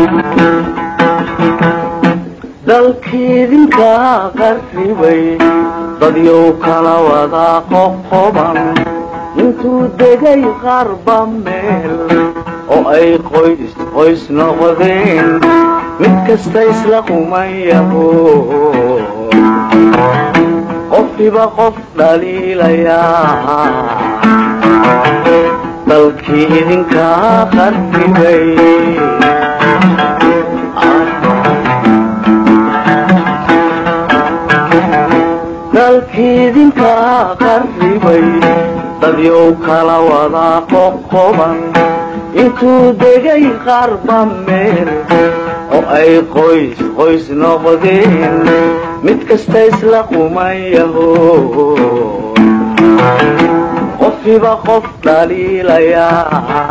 dalkiidinka qarribay dadyow kala wada qoqoban intuu degay qarba meel oo ay qoys qoys noqdeen mid kasta isla qumayaho qofkiba qof dhaliilayaa dalkii idinka qarribay dalkiidinka qarribay dadyow kala wada qoqoban intuu degay qarba meel oo ay qoys qoys noqdeen mid kasta isla qumayaho qofkiba qof dhaliilayaa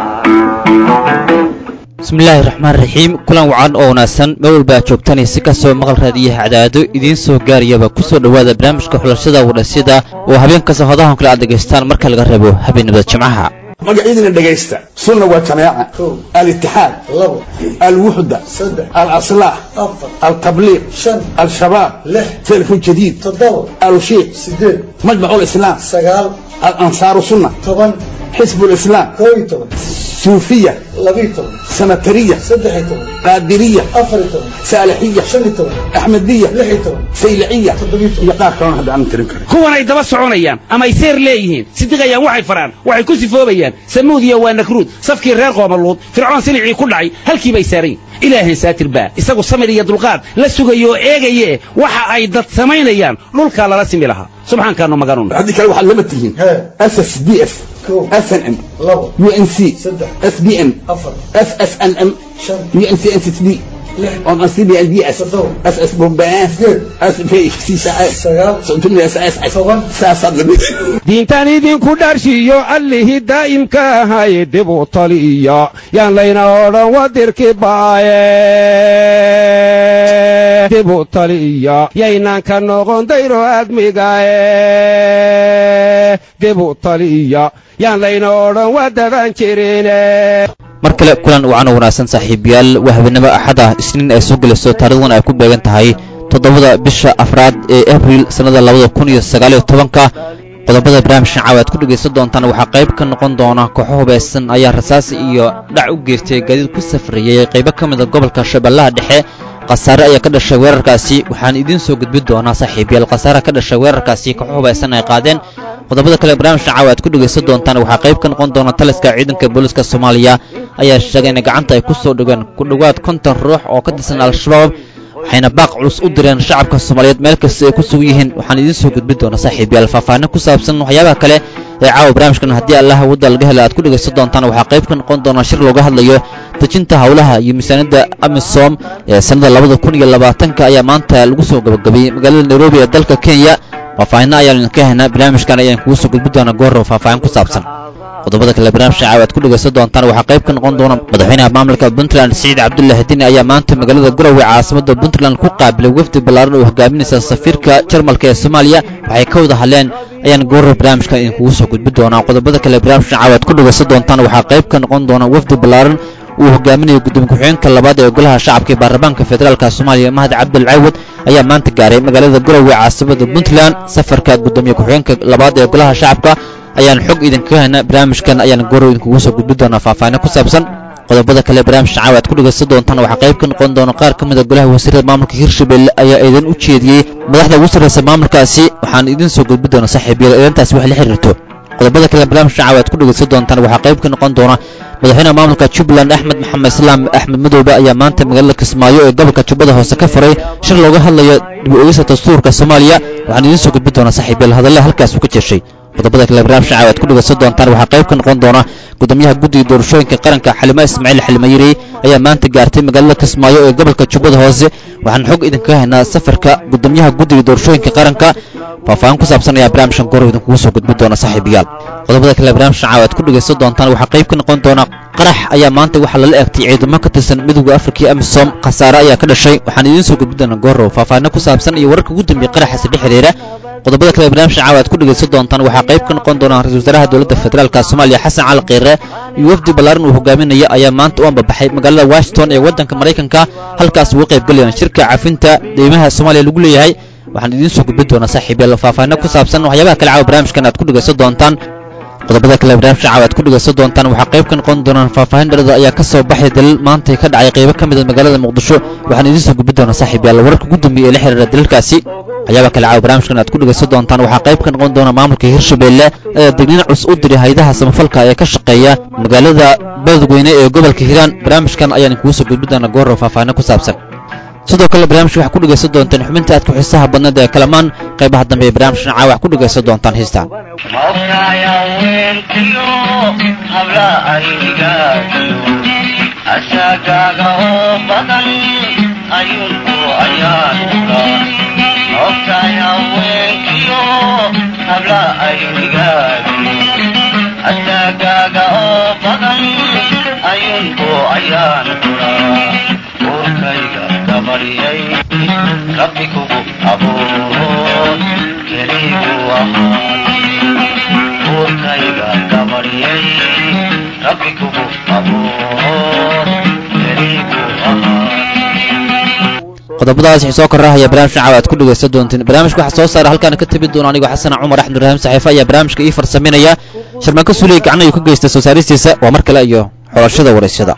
bismillaahi raxmaan raxiim kulan wacan oo wanaagsan meel walba aad joogtaan si kastoo maqal raadiyaha cadaado idiin soo gaarayaba ku soo dhowaada barnaamijka xulashada wadhasida oo habeen kasta hodahan kale aad dhegaystaan marka laga rabo habeenimada jimcaha magacyadina dhegaysta sunna waa jamaaca alitixaad alwuxda alaslaax altabliiq al-shabaab salafun jadiid alushiiq majmac lislaam alansaaru sunna xisb lislaam suufiya sanatariya qaadiriya saalixiya axmediya sayliciya iyo qaar kalona hadda aan tirin karin kuwanay daba soconayaan ama ay seer leeyihiin sidiqayaan waxay faraan waxay ku sifoobayaan samuudiya waa nakruud safkii reer qoomaluud fircoon silicii ku dhacay halkii bay saarayn ilaahay saatir baa isagu samir iyo dulqaad la sugayo oo eegaye waxa ay dad samaynayaan dhulkaa lala simi lahaa subxaankaanu maganun haddii kale waxaad lama tihiin ss d f snm unc sbm ssnm unccd diintan idinku dharshiyo allihii daa'imka ahay dibu taliya yaan layna odhan wadirki baaye dibu taliya yaynaan ka noqon dayro admigaye dibu taliya yaan layna odhan wadadan jirine mar kale kulan wacan oo wanaagsan saaxiibayaal waa habeenimo axada isniin ay soo gelayso taarikhdan ay ku beegan tahay toddobada bisha afraad ee abriil sannada labada kun iyo sagaaliyo tobanka qodobada barnaamijkan caawa aad ku dhegaysan doontaan waxaa qayb ka noqon doona kooxo hubaysan ayaa rasaasi iyo dhac u geystay gaadiid ku safrayay qaybo ka mida gobolka shabeellaha dhexe khasaare ayaa ka dhashay weerarkaasi waxaan idiin soo gudbin doonaa saaxiibayaal khasaare ka dhashay weerarkaasi kooxo hubaysan ay qaadeen qodobada kale barnaamijkan caawa aad ku dhegaysan doontaan waxaa qayb ka noqon doona taliska ciidanka booliiska soomaaliya ayaa sheegay inay gacanta ay ku soo dhigeen ku dhowaad konton ruux oo ka tirsan al-shabaab waxayna baaq culus u direen shacabka soomaaliyeed meel kasta ay ku sugan yihiin waxaan idiin soo gudbin doonaa saaxiibayaal faahfaahin ku saabsan waxyaabaha kale ee caawa barnaamijkan haddii allaha wadda laga hela aad ku dhegaysan doontaan waxaa qayb ka noqon doona shir looga hadlayo dejinta howlaha iyo miisaaniyadda amisom ee sannada labada kun iyo labaatanka ayaa maanta lagu soo gabagabeeyey magaalada nairobi ee dalka kenya faahfaahinna ayaan idinka haynaa barnaamijkan ayaan kugu soo gudbin doonaa goorrow faahfaahin ku saabsan qodobada kale barnaamijka caawa aad ku dhegaysan doontaan waxaa qayb ka noqon doona madaxweynaha maamulka puntland siciid cabdullaahi dini ayaa maanta magaalada garowe caasimada puntland ku qaabilay wafdi ballaaran oo hogaaminaysa safiirka jarmalka ee soomaaliya waxay ka wada hadleen ayaan goorrow barnaamijkan idinkugu soo gudbin doonaa qodobada kale barnaamijka caawa aad ku dhegaysan doontaan waxaa qayb ka noqon doona wafdi ballaaran uu hogaaminayo gudoomiye ku-xigeenka labaad ee golaha shacabka ee baarlamaanka federaalka soomaaliya mahad cabdil caawad ayaa maanta gaaray magaalada garowe caasimada puntland safarka gudoomiye ku-xigeenka labaad ee golaha shacabka ayaan xog idinkaga haynaa barnaamijkan ayaan goorow idinkugu soo gudbin doonaa faahfaahin ku saabsan qodobada kale barnaamijka caawa aad ku dhegaysan doontaan waxaa qayb ka noqon doona qaar ka mida golaha wasiirada maamulka hirshabelle ayaa idin u jeediyey madaxda ugu sarraysa maamulkaasi waxaan idiin soo gudbin doonaa saaxiibyada idantaasi wax la xiriirto qodobada kale barnaamijka caawa aad ku dhegaysan doontaan waxaa qayb ka noqon doona madaxweynaha maamulka jubbaland axmed maxamed islaam axmed madoobe ayaa maanta magaalada kismaayo ee gobolka jubbada hoose ka furay shir looga hadlayo dib u egista dastuurka soomaaliya waxaan idiin soo gudbin doonaa saaxiibyal hadalle halkaas uu ka jeeshay qodobada kale barnaamijka caawa aad ku dhegaysan doontaan waxaa qayb ka noqon doona gudoomiyaha guddiga doorashooyinka qaranka xalimo ismaaciil xalimayirey ayaa maanta gaartay magaalada kismaayo ee gobolka jubbada hoose waxaan xog idinkaga haynaa safarka gudoomiyaha guddiga doorashooyinka qaranka faahfaahin ku saabsan ayaa barnaamijkan goor idinkugu soo gudbin doona saaxiibayaal qodobada kale barnaamijkan caawa aad ku dhegaysan doontaan waxaa qayb ka noqon doona qarax ayaa maanta waxaa lala egtay ciidamo ka tirsan midowda afrika iyo amisom khasaare ayaa ka dhashay waxaan idiin soo gudbin doonaa goorow faahfaahinno ku saabsan iyo wararka ugu dambeeyey qaraxaasi dhex xiriira qodobada kale barnaamijka caawa aad ku dhegaysan doontaan waxaa qayb ka noqon doona ra-isul wasaaraha dowladda federaalka soomaaliya xasan cali kheyre iyo wafdi ballaaran uu hogaaminaya ayaa maanta u ambabaxay magaalada washington ee waddanka maraykanka halkaas uga qayb galayaan shirka cafinta deymaha soomaaliya lagu leeyahay waxaan idiin soo gudbin doonaa saaxiibyaal faahfaahino ku saabsan waxyaabaha kale caawa barnaamijkan aad ku dhegaysan doontaan qodobada kale barnaamijka caawa aad ku dhegaysan doontaan waxaa qayb ka noqon doonaan faahfaahin dhalada ayaa ka soo baxay dalil maantay ka dhacay qaybo ka mida magaalada muqdisho waxaan idiin soo gudbin doonaa saaxiibyaal wararka ugu dambeeya ee la xiriira dalalkaasi waxyaabaha kale caawa barnaamijkan aad ku dhegaysan doontaan waxaa qayb ka noqon doona maamulka hirshabeelle ee degniin cus u diray haydaha samafalka ee ka shaqeeya magaalada beledweyne ee gobolka hiiraan barnaamijkan ayaan kugu soo gudbin doonaa goorro faahfaahino ku saabsan sidoo kale barnaamijka waxaa ku dhegaysan doontaan xubinta aad ku xiisaha badneed ee kalamaan qaybaha dambe ee barnaamijkan caawa wax ku dhegaysan doontaan heestaan asagaaga oo badan ayuunku ayaanka ogtahay haweenkiyo habla aynigaadu asagaaga oo badan ayuunku ayaan kuraa urkayga gabaryay rabbi kugu abuuroon keligu ahaa urkayga gabaryay rabbi kugu abuuroon keligu ahaa qodobadaas wixii soo korrahaya barnaamijka caawa aad ku dhegaysan doontiin barnaamijka waxaa soo saara halkaana ka tegi doona anigoo xasan cumar axmed ibraahim saxiife ayaa barnaamijka ii farsaminaya sharmaanka suuley gacan ayuu ka geystay soo saaristiisa waa mar kale iyo xolashada waraysyada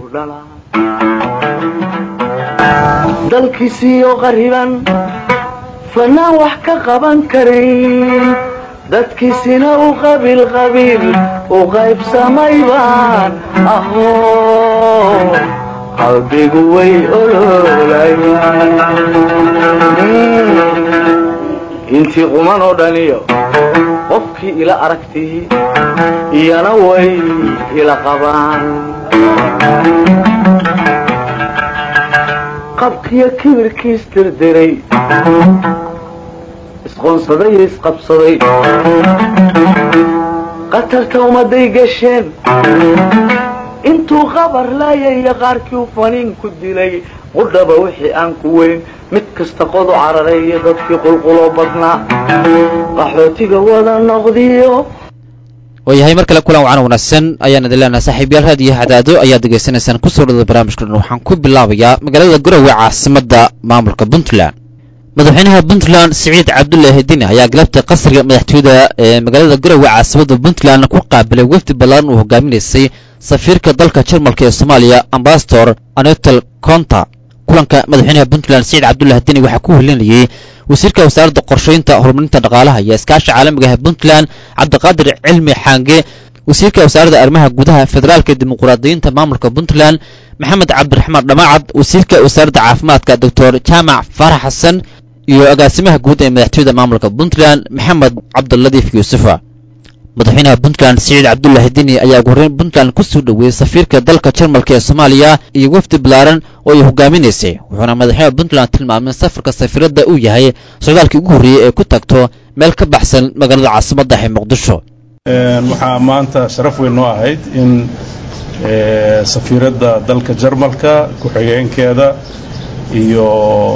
dalkiisiiyo qariban fanaan wax ka qaban karay dadkiisina u qabiil qabiil u qaybsamay baan aho qalbigu way oloolayaan intii quman oo dhaniyo qofkii ila aragtii iyana way ila qabaan qabkiyo kibirkiis dirdiray isqoonsaday iyo isqabsaday qatarta ummaday gasheen intuu qabar laayaya qaarkii u faniin ku dilay qudhaba wixii aan ku weyn mid kasta qodu cararay iyo dadkii qulquloo badnaa qaxootiga wada noqdiyo waayahay mar kale kulan wacan wanaagsan ayaan idin leenahay saaxiibyaal raadiyo hadaado ayaad degeysanaysaan ku soo dhada barnaamijkan waxaan ku bilaabayaa magaalada garowe caasimadda maamulka puntland madaxweynaha puntland siciid cabdullaahi dini ayaa galabta qasriga madaxtooyada ee magaalada garowe caasimadda puntland ku qaabilay wafdi ballaaran uu hogaaminaysay safiirka dalka jarmalka ee soomaaliya ambasador anetel conta kulanka madaxweynaha puntland siciid cabdullaahi dini waxaa ku helinayay wasiirka wasaaradda qorshaynta horumarinta dhaqaalaha iyo iskaasha caalamiga ah puntland cabdiqaadir cilmi xaange wasiirka wasaaradda arrimaha gudaha federaalka dimuquraadiyiinta maamulka puntland maxamed cabdiraxmaan dhamaacad wasiirka wasaaradda caafimaadka doctor jaamac faarax xasan iyo agaasimaha guud ee madaxtooyada maamulka puntland maxamed cabdiladiif yuusufa madaxweynaha puntland siciid cabdullaahi dini ayaa ugu horreyn puntland ku soo dhoweeyey safiirka dalka jarmalka ee soomaaliya iyo wafdi ballaaran oo ay hogaaminaysay wuxuuna madaxweynaha puntland tilmaamay in safarka safiiradda uu yahay socdaalkii ugu horreeyey ee ku tagto meel ka baxsan magaalada caasimadda ee muqdisho waxaa maanta sharaf weyn noo ahayd in safiiradda dalka jarmalka ku-xigeenkeeda iyo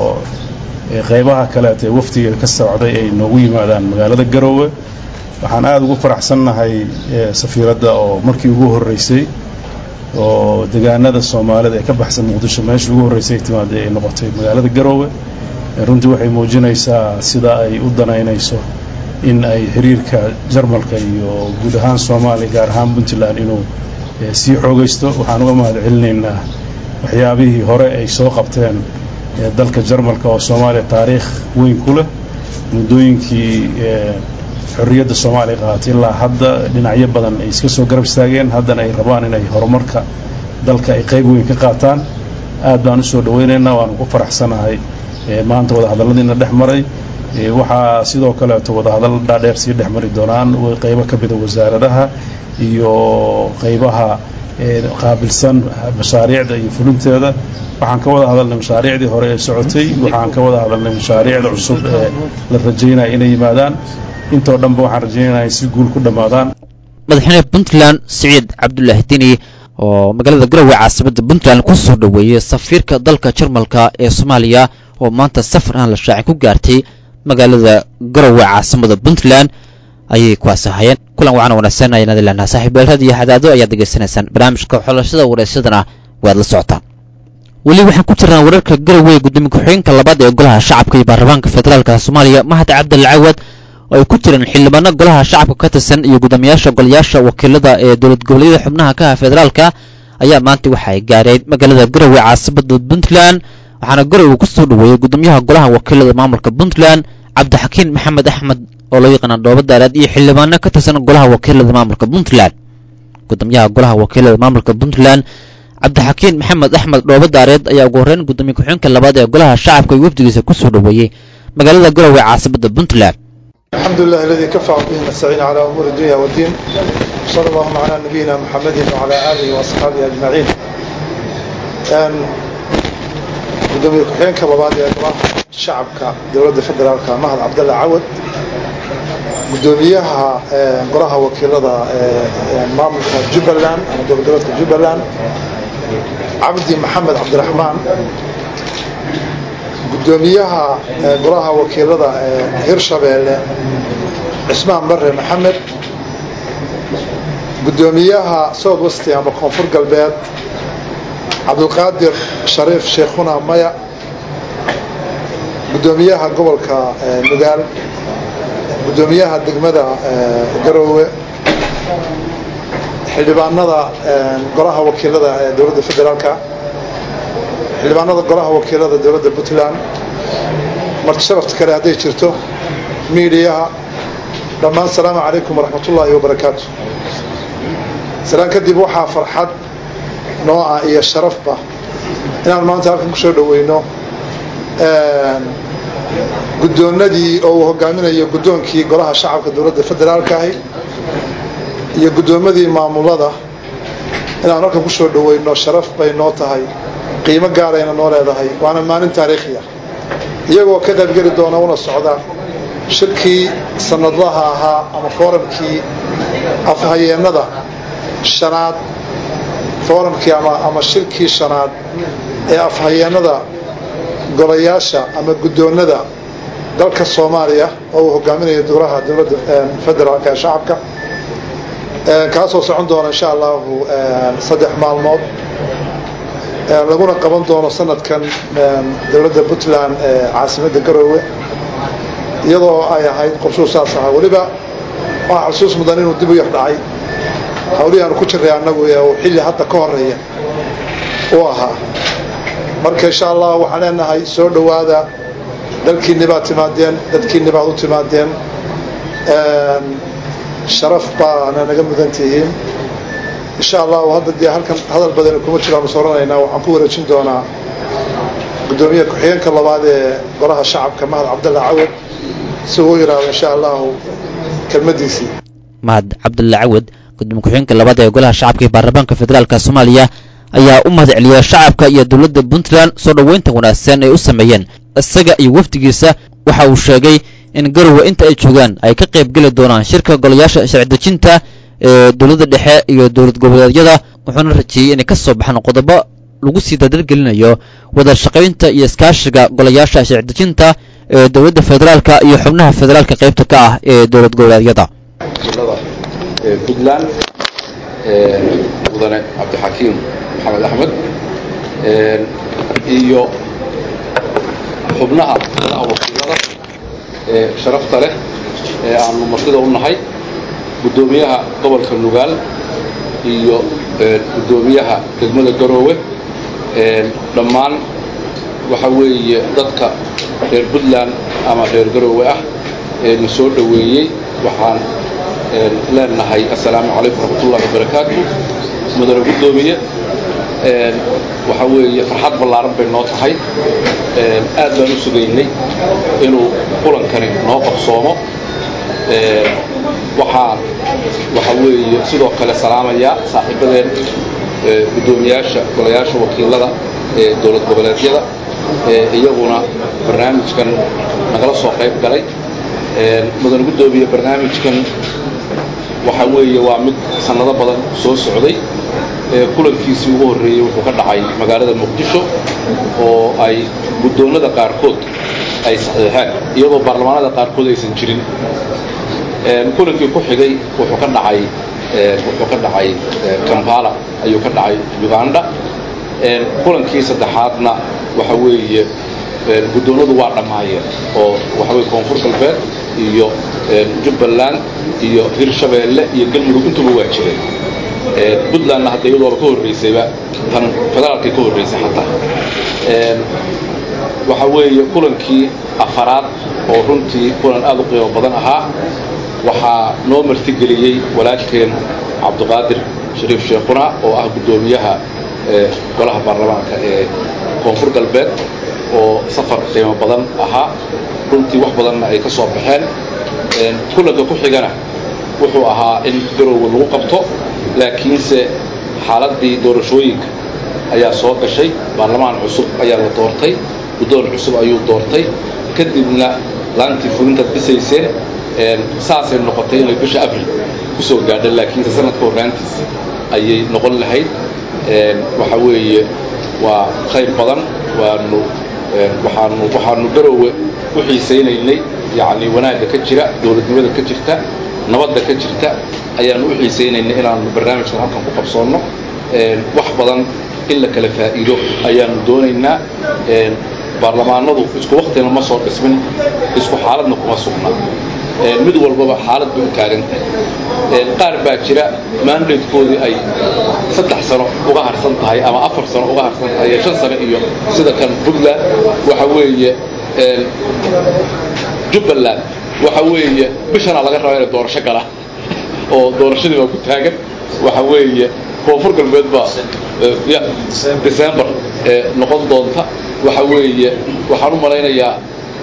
qaybaha kaleeta ee wafdiga ka socday ay noogu yimaadaan magaalada garoowe waxaan aada ugu faraxsannahay safiiradda oo markii ugu horreysay oo degaanada soomaalida ee ka baxsan muqdisho meeshii ugu horreysay timaadee ay noqotay magaalada garoowe runtii waxay muujinaysaa sida ay u danaynayso in ay xiriirka jarmalka iyo guud ahaan soomaaliya gaar ahaan puntland inuu sii xoogaysto waxaan uga mahad celinaynaa waxyaabihii hore ay soo qabteen dalka jarmalka oo soomaaliya taariikh weyn ku leh muddooyinkii xorriyadda soomaaliya qaaatay ilaa hadda dhinacyo badan ay iska soo garab istaageen haddana ay rabaan inay horumarka dalka ay qayb weyn ka qaataan aad baan usoo dhawaynaynaa waanu ku faraxsanahay maanta wadahadalladiina dhex maray waxaa sidoo kaleeto wadahadal dhaadheer sii dhex mari doonaan qaybo ka mida wasaaradaha iyo qaybaha qaabilsan mashaariicda iyo fulinteeda waxaan ka wada hadalnay mashaariicdii hore ee socotay waxaan ka wada hadalnay mashaariicda cusub ee la rajaynaya inay yimaadaan intoo dhanba waxaan rajaynaya si guul ku dhammaadaan madaxweynaha puntland siciid cabdulaahi dini oo magaalada garowe caasimadda puntland ku soo dhoweeyey safiirka dalka jarmalka ee soomaaliya oo maanta safar aan la shaacin ku gaartay magaalada garowe caasimada puntland ayay kuwaas ahayeen kulan wacan wanaagsan ayaan idin leenaha saaxiibeelrad iyo hadaado ayaad degeysanaysaan barnaamijka xulashada wareysadana waad la socotaan weli waxaan ku jirnaa wararka garowe gudoomiye ku-xigeenka labaad ee golaha shacabka iyo baarlamaanka federaalka soomaaliya mahad cabdal cawad oo ay ku jiraan xildhibaano golaha shacabka ka tirsan iyo guddoomiyaasha golayaasha wakiilada ee dowlad goboleedyada xubnaha ka ah federaalka ayaa maanta waxa ay gaareen magaalada garowe caasimada puntland waxaana garowe ku soo dhoweeyey guddoomiyaha golaha wakiilada maamulka puntland cabdixakiin maxamed axmed oo loo yaqaana dhooba daaraad iyo xildhibaano ka tirsan golaha wakiilada maamulka puntland guddoomiyaha golaha wakiilada maamulka puntland cabdixakiin maxamed axmed dhooba daareed ayaa ugu horreyn guddoomiye ku-xigeenka labaad ee golaha shacabka iyo wafdigiisa ku soo dhoweeyey magaalada garowe caasimada puntland الحمد لله الذي كفى به نستعين على أمور الدنيا والدين صلى الله على نبينا محمد وعلى آله وأصحابه أجمعين gudoomiye ku-xigeenka labaad ee golaha shacabka dowladda federaalka mahad cabdalla cawad gudoomiyaha golaha wakiilada maamulka jubbaland ama dowladgoboleedka jubbaland cabdi maxamed cabdiraxmaan gudoomiyaha golaha wakiilada hirshabeelle cismaan bare maxamed gudoomiyaha south westi ama koonfur galbeed cabdulqaadir shariif sheekhuna maya gudoomiyaha gobolka nugaal gudoomiyaha degmada garoowe xildhibaanada golaha wakiilada ee dowladda federaalka xildhibaanada golaha wakiilada dowladda puntland marti sharafta kale hadday jirto miidiyaha dhammaan asalaamu calaykum waraxmat ullaahi wabarakaatu salaan kadib waxaa farxad nooca iyo sharafba inaan maanta halkan kusoo dhoweyno guddoonadii oo uu hogaaminayo guddoonkii golaha shacabka dowladda federaalka ahi iyo guddoomadii maamulada inaan halkan kusoo dhoweyno sharaf bay noo tahay qiimo gaarayna noo leedahay waana maalin taariikhi ah iyagoo ka qaybgeli doona una socda shirkii sanadlaha ahaa ama fooramkii afhayeennada shanaad fooramkii ama shirkii shanaad ee afhayeennada golayaasha ama guddoonada dalka soomaaliya oo uu hogaaminayo dowlaha dowladda federaalka ee shacabka kaasoo socon doona insha allahu saddex maalmood laguna qaban doono sanadkan dowladda puntland ee caasimadda garoowe iyadoo ay ahayd qorshuu saas ahaa weliba waxaa xusuus mudan inuu dib u yar dhacay hawlihii aanu ku jiray annagu ee uu xilli hadda ka horeeya u ahaa marka insha allah waxaan leenahay soo dhowaada dalkiinni baad timaadeen dadkiinni baad u timaadeen sharaf baana naga mudan tihiin insha allahu hadda dee halkan hadal badani kuma jiraanu sooranaynaa waxaan ku wareejin doonaa guddoomiye ku-xigeenka labaad ee golaha shacabka mahad cabdalla cawad si uu yidhaahdo insha allahu kelmadiisii mahad cabdulla cawad gudoomiye ku-xigeenka labaad ee golaha shacabka iyo baarlamaanka federaalka soomaaliya ayaa u mahad celiyay shacabka iyo dowladda puntland soo dhoweynta wanaagsan ay u sameeyeen isaga iyo wafdigiisa waxa uu sheegay in garowe inta ay joogaan ay ka qayb geli doonaan shirka golayaasha sharci dejinta ee dowladda dhexe iyo dowlad goboleedyada wuxuuna rajeeyey inay ka soo baxaan qodobo lagu sii dardargelinayo wada shaqaynta iyo iskaashiga golayaasha sharci dejinta ee dowladda federaalka iyo xubnaha federaalka qaybta ka ah ee dowlad goboleedyada puntland mudane cabdixakiim maxamed axmed iyo xubnaha golaha wakiilada ee sharafta leh ee aanu martida u nahay guddoomiyaha gobolka nugaal iyo guddoomiyaha degmada garoowe dhammaan waxa weeye dadka reer puntland ama reer garoowe ah ee na soo dhoweeyey waxaan leenahay assalaamu calaykum waraxmatullahi wabarakaatu mudane guddoomiye waxa weeye farxad ballaaran bay noo tahay aad baan u sugaynay inuu kulankani noo qabsoomo waxaan waxa weeye sidoo kale salaamayaa saaxiibadeen guddoomiyaasha golayaasha wakiilada ee dowlad goboleedyada iyaguna barnaamijkan nagala soo qayb galay mudan guddoomiye barnaamijkan waxa weeye waa mid sannado badan soo socday kulankiisii ugu horreeyey wuxuu ka dhacay magaalada muqdisho oo ay guddoonnada qaarkood ay saxiixeen iyadoo baarlamaanada qaarkood aysan jirin kulankii ku xigay wuxuu ka dhacay wuxuu ka dhacay kampala ayuu ka dhacay uganda kulankii saddexaadna waxa weeye guddoonadu waa dhammaayeen oo waxa weye koonfur galbeed iyo jubbaland iyo hirshabeelle iyo galmudug intuba waa jireen puntlandna hadda iyadooba ka horraysayba tan federaalkay ka horraysay xataa waxa weeye kulankii afaraad oo runtii kulan aad u qiimo badan ahaa waxaa noo martigeliyey walaalkeen cabdiqaadir shariif sheekhuna oo ah guddoomiyaha golaha baarlamaanka ee koonfur galbeed oo safar qiimo badan ahaa runtii wax badanna ay ka soo baxeen kulanka ku xigana wuxuu ahaa in garowga lagu qabto laakiinse xaaladdii doorashooyinka ayaa soo gashay baarlamaan cusub ayaa la doortay guddoon cusub ayuu doortay kadibna laantii fulintaad dhisayseen saasay noqotay inay bisha abril ku soo gaadha laakiinse sanadka horraantiisa ayay noqon lahayd waxa weeye waa khayr badan waanu waxaanu waxaanu garowe u xiisaynaynay yacni wanaagga ka jira dowladnimada ka jirta nabadda ka jirta ayaanu u xiisaynaynay inaanu barnaamijkan halkan ku qabsoonno wax badan in la kala faa'iido ayaanu doonaynaa baarlamaanadu isku waktina ma soo dhismin isku xaaladna kuma sugna mid walbaba xaalad bay u taagan tahay qaar baa jira maandaydkoodii ay saddex sano uga harsan tahay ama afar sano uga harsan tahay iyo shan sano iyo sida kan puntland waxa weeye jubbaland waxa weeye bishanaa laga rabaa inay doorasho gala oo doorashadii baa ku taagan waxa weeye koonfur galbeed baa december noqon doonta waxa weeye waxaan u malaynayaa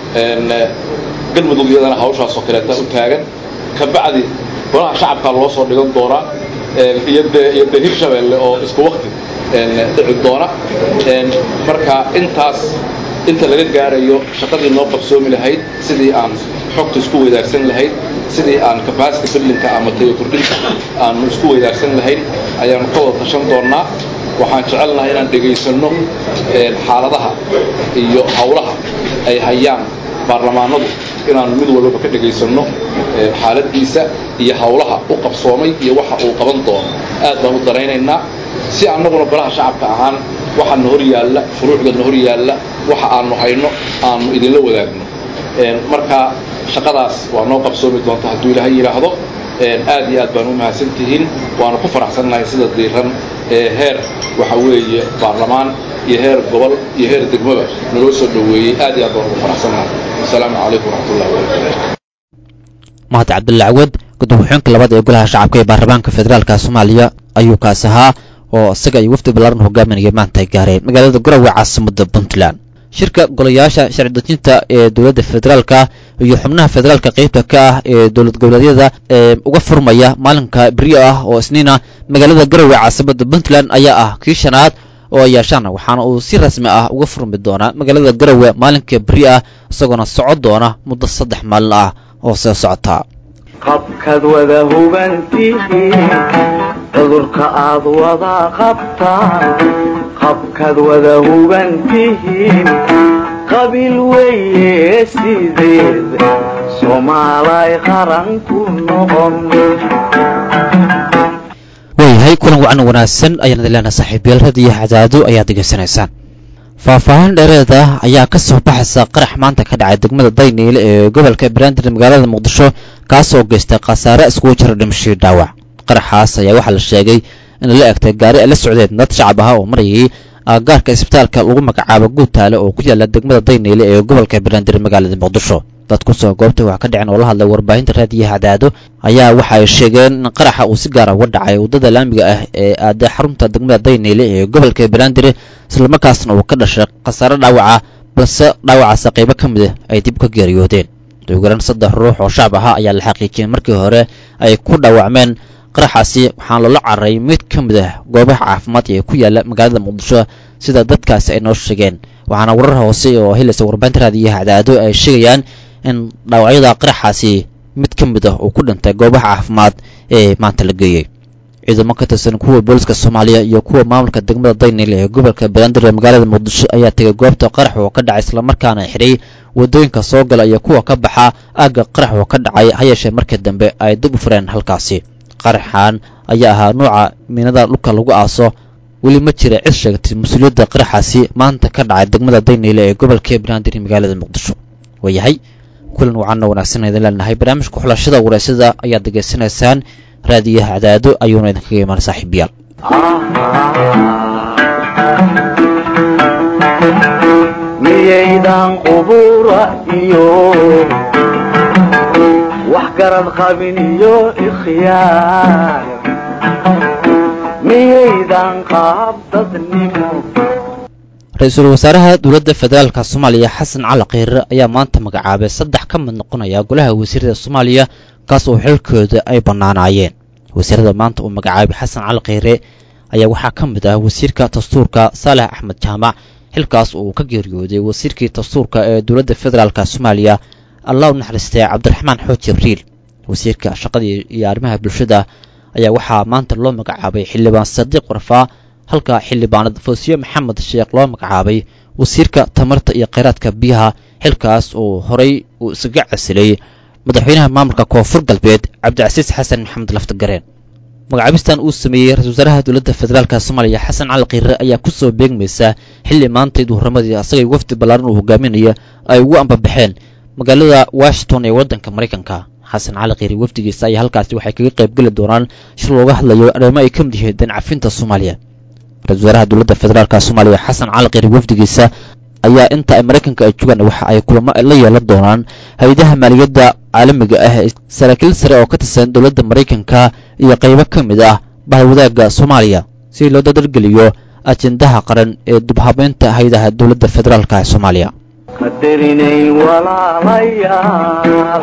galmudug iyadana hawshaasoo kaleeta u taagan ka bacdi golaha shacabkaa loo soo dhigan doonaa iyo dee iyo dee hirshabeelle oo isku wakti dhici doona marka intaas inta laga gaarayo shaqadii noo qabsoomi lahayd sidii aan xogta isku weydaarsan lahayd sidii aan capacity buildingka ama tayo kordhinta aanu isku weydaarsan lahayd ayaanu ka wada tashan doonnaa waxaan jecelnahay inaan dhegaysanno xaaladaha iyo hawlaha ay hayaan baarlamaanadu inaanu mid walbaba ka dhegaysanno xaaladiisa iyo hawlaha u qabsoomay iyo waxa uu qaban doono aad baan u daraynaynaa si annaguna golaha shacabka ahaan waxaana hor yaalla furuucdana hor yaalla waxa aanu hayno aanu idinla wadaagno marka shaqadaas waa noo qabsoomi doonta hadduu ilaahay yidhaahdo aad iyo aad baan u mahadsan tihiin waana ku faraxsannahay sida diiran ee heer waxa weeye baarlamaan iyo heer gobol iyo heer degmaba naloo soo dhoweeyey aad iyo aad baan ugu faraxsannahay asalaamu calaykum waraxmatullahi wabarakatu mahad cabdulla cawad gudoomiye-xigeenka labaad ee golaha shacabka ee baarlamaanka federaalka soomaaliya ayuu kaas ahaa oo isaga iyo wafdi ballaaran hogaaminaya maanta ay gaareen magaalada garowe caasimada puntland shirka golayaasha sharci dejinta ee dowladda federaalka iyo xubnaha federaalka qeybta ka ah ee dowlad goboleedyada ee uga furmaya maalinka beriyo ah oo isniina magaalada garowe caasimada puntland ayaa ah kii shanaad oo ay yeeshaan waxaana uu si rasmi ah uga furmi doonaa magaalada garowe maalinka beri ah isagoona socon doona muddo saddex maalin ah oo soo socota qabkaad wada hubantihiin cudurka aad wada qabtaan qabkaad wada hubantihiin qabiil weeye sideed soomaalay qaran ku noqon waayahay kulan wacan wanaagsan ayaan idin leenahay saaxiibayaal radiyo cadaado ayaad degeysanaysaan faahfaahin dheereed ah ayaa ka soo baxaysa qarax maanta ka dhacay degmada dayniile ee gobolka brandir magaalada muqdisho kaasoo geystay khasaare iskugu jira dhimashii dhaawac qaraxaas ayaa waxaa la sheegay in la egtay gaari ay la socdeen dad shacab ah oo marayay aagaarka isbitaalka lagu magacaabo guutaale oo ku yaala degmada dayniile ee gobolka brandir magaalada muqdisho dad kusoo goobtay wax ka dhicin oo la hadlay warbaahinta raadiyaha cadaado ayaa waxa ay sheegeen in qaraxa uu si gaara uga dhacay waddada laamiga ah ee aaday xarunta degmada dayniile ee gobolka banaadir islamarkaasna uu ka dhashay khasaare dhaawaca balse dhaawacaasa qaybo ka mid ah ay dib ka geeriyoodeen ugaran saddex ruux oo shacab ahaa ayaa la xaqiijiyey markii hore ay ku dhaawacmeen qaraxaasi waxaana loola cararay mid ka mid ah goobaha caafimaad ee ku yaala magaalada muqdisho sida dadkaasi ay noo sheegeen waxaana warar hoose oo helaysa warbaahinta raadiyaha cadaado ay sheegayaan in dhaawacyada qaraxaasi mid ka mid ah uu ku dhintay goobaha caafimaad ee maanta la geeyey ciidamo ka tirsan kuwa booliska soomaaliya iyo kuwa maamulka degmada daynil ee gobolka banaadir ee magaalada muqdisho ayaa tegay goobta qarax oo ka dhacay islamarkaana xidhay waddooyinka soo gala iyo kuwa ka baxa aagga qarax oo ka dhacay ha yeeshee markii dambe ay dib u fureen halkaasi qaraxan ayaa ahaa nuuca miinada dhulka lagu aaso weli ma jira cid sheegtay mas-uuliyadda qaraxaasi maanta ka dhacay degmada dayniile ee gobolka banaadir magaalada muqdisho waayahay kulan wacanna wanaagsan idin leenahay barnaamijka xulashada wareysada ayaad degeysanaysaan raadiyaha cadaado ayuuna idinkaga imaan saaxiibayaal miyaydan qubura iyo wax garad qabin iyo ikhyaar miyaydan qaab dadnimo ra-iisul wasaaraha dowladda federaalka soomaaliya xasan cali kheyre ayaa maanta magacaabay saddex ka mid noqonaya golaha wasiirada soomaaliya kaas oo xilkooda ay bannaanaayeen wasiirada maanta uu magacaabay xasan cali kheyre ayaa waxaa ka mid ah wasiirka dastuurka saalex axmed jaamac xilkaas uu ka geeriyooday wasiirkii dastuurka ee dowladda federaalka soomaaliya allah u naxariistay cabdiraxmaan xooj jibriil wasiirka shaqadii iyo arrimaha bulshada ayaa waxaa maanta loo magacaabay xildhibaan sadiiq warfaa halka xildhibaanad foosiye maxamed sheekh loo magacaabay wasiirka tamarta iyo kheyraadka biyaha xilkaas uu horay uu isaga casilay madaxweynaha maamulka koonfur galbeed cabdicasiis xasan maxamed laftagareen magacaabistan uu sameeyey ra-isul wasaaraha dowladda federaalka soomaaliya xasan cali kheyre ayaa ku soo beegmaysa xilli maantay duhuramadii asagay wafdi ballaaran uu hogaaminayo ay ugu ambabaxeen magaalada washington ee waddanka maraykanka xasan cali kheyre wafdigiisa ayaa halkaasi waxay kaga qayb geli doonaan shir looga hadlayo arrimo ay ka mid yihiin dancafinta soomaaliya ra-isul wasaaraha dowladda federaalka soomaaliya xasan cali kheyre wafdigiisa ayaa inta ay maraykanka ay joogaan waxa ay kulamo la yeelan doonaan hay-adaha maaliyadda caalamiga ah ee saraakiil sare oo ka tirsan dowladda maraykanka iyo qaybo ka mid ah bahwadaagga soomaaliya si loo dadargeliyo ajendaha qaran ee dubhabeynta hay-adaha dowladda federaalka ee soomaaliya qadarinayn walaalayaal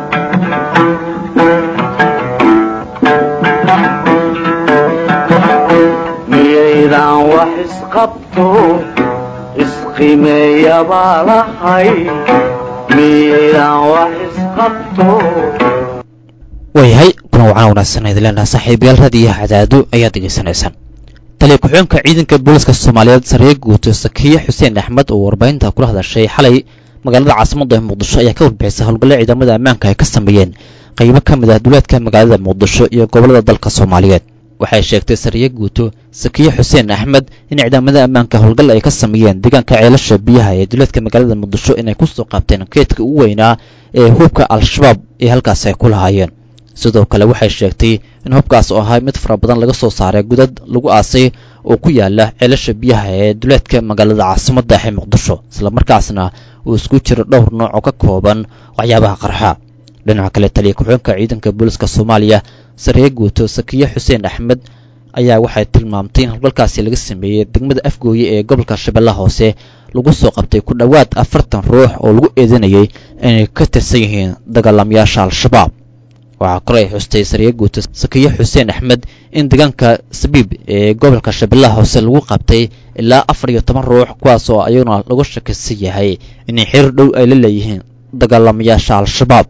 miyaydan wax isqabto isqimeeya baa lahay miyaydan wax isqabto waayahay kuna wacana wanaagsan idin leenaha saaxiibayaal raadiyaha cadaado ayaad degeysanaysaan taliya ku-xigeenka ciidanka booliska soomaaliyeed sareye guuto sakiye xuseen axmed oo warbaahinta kula hadashay xalay magaalada caasimadda ee muqdisho ayaa ka warbixisay howlgalle ciidamada ammaanka ay ka sameeyeen qaybo ka mid ah duleedka magaalada muqdisho iyo gobollada dalka soomaaliyeed waxay sheegtay sariye guuto sakiye xuseen axmed in ciidamada ammaanka howlgal ay ka sameeyeen deegaanka ceelasha biyaha ee duleedka magaalada muqdisho inay ku soo qaabteen keedka ugu weynaa ee hubka al-shabaab ee halkaas ay ku lahaayeen sidoo kale waxay sheegtay in hubkaas oo ahaa mid fara badan laga soo saaray gudad lagu aasay oo ku yaala ceelasha biyaha ee duleedka magaalada caasimadda ee muqdisho islamarkaasna uu isku jiro dhowr nooc oo ka kooban waxyaabaha qarxa dhinaca kale taliya ku-xigeenka ciidanka booliska soomaaliya sareye guuto sakiye xuseen axmed ayaa waxay tilmaamtay in howlgalkaasi laga sameeyey degmada afgooye ee gobolka shabeellaha hoose lagu soo qabtay ku dhowaad afartan ruux oo lagu eedanayay inay ka tirsan yihiin dagaalamayaasha al-shabaab waxaa kore ay xustay sariye guuto sakiye xuseen axmed in deegaanka sabiib ee gobolka shabeellaha hoose lagu qabtay ilaa afar iyo toban ruux kuwaas oo ayaguna lagu shakisan yahay inay xiriir dhow ay la leeyihiin dagaalamayaasha al-shabaab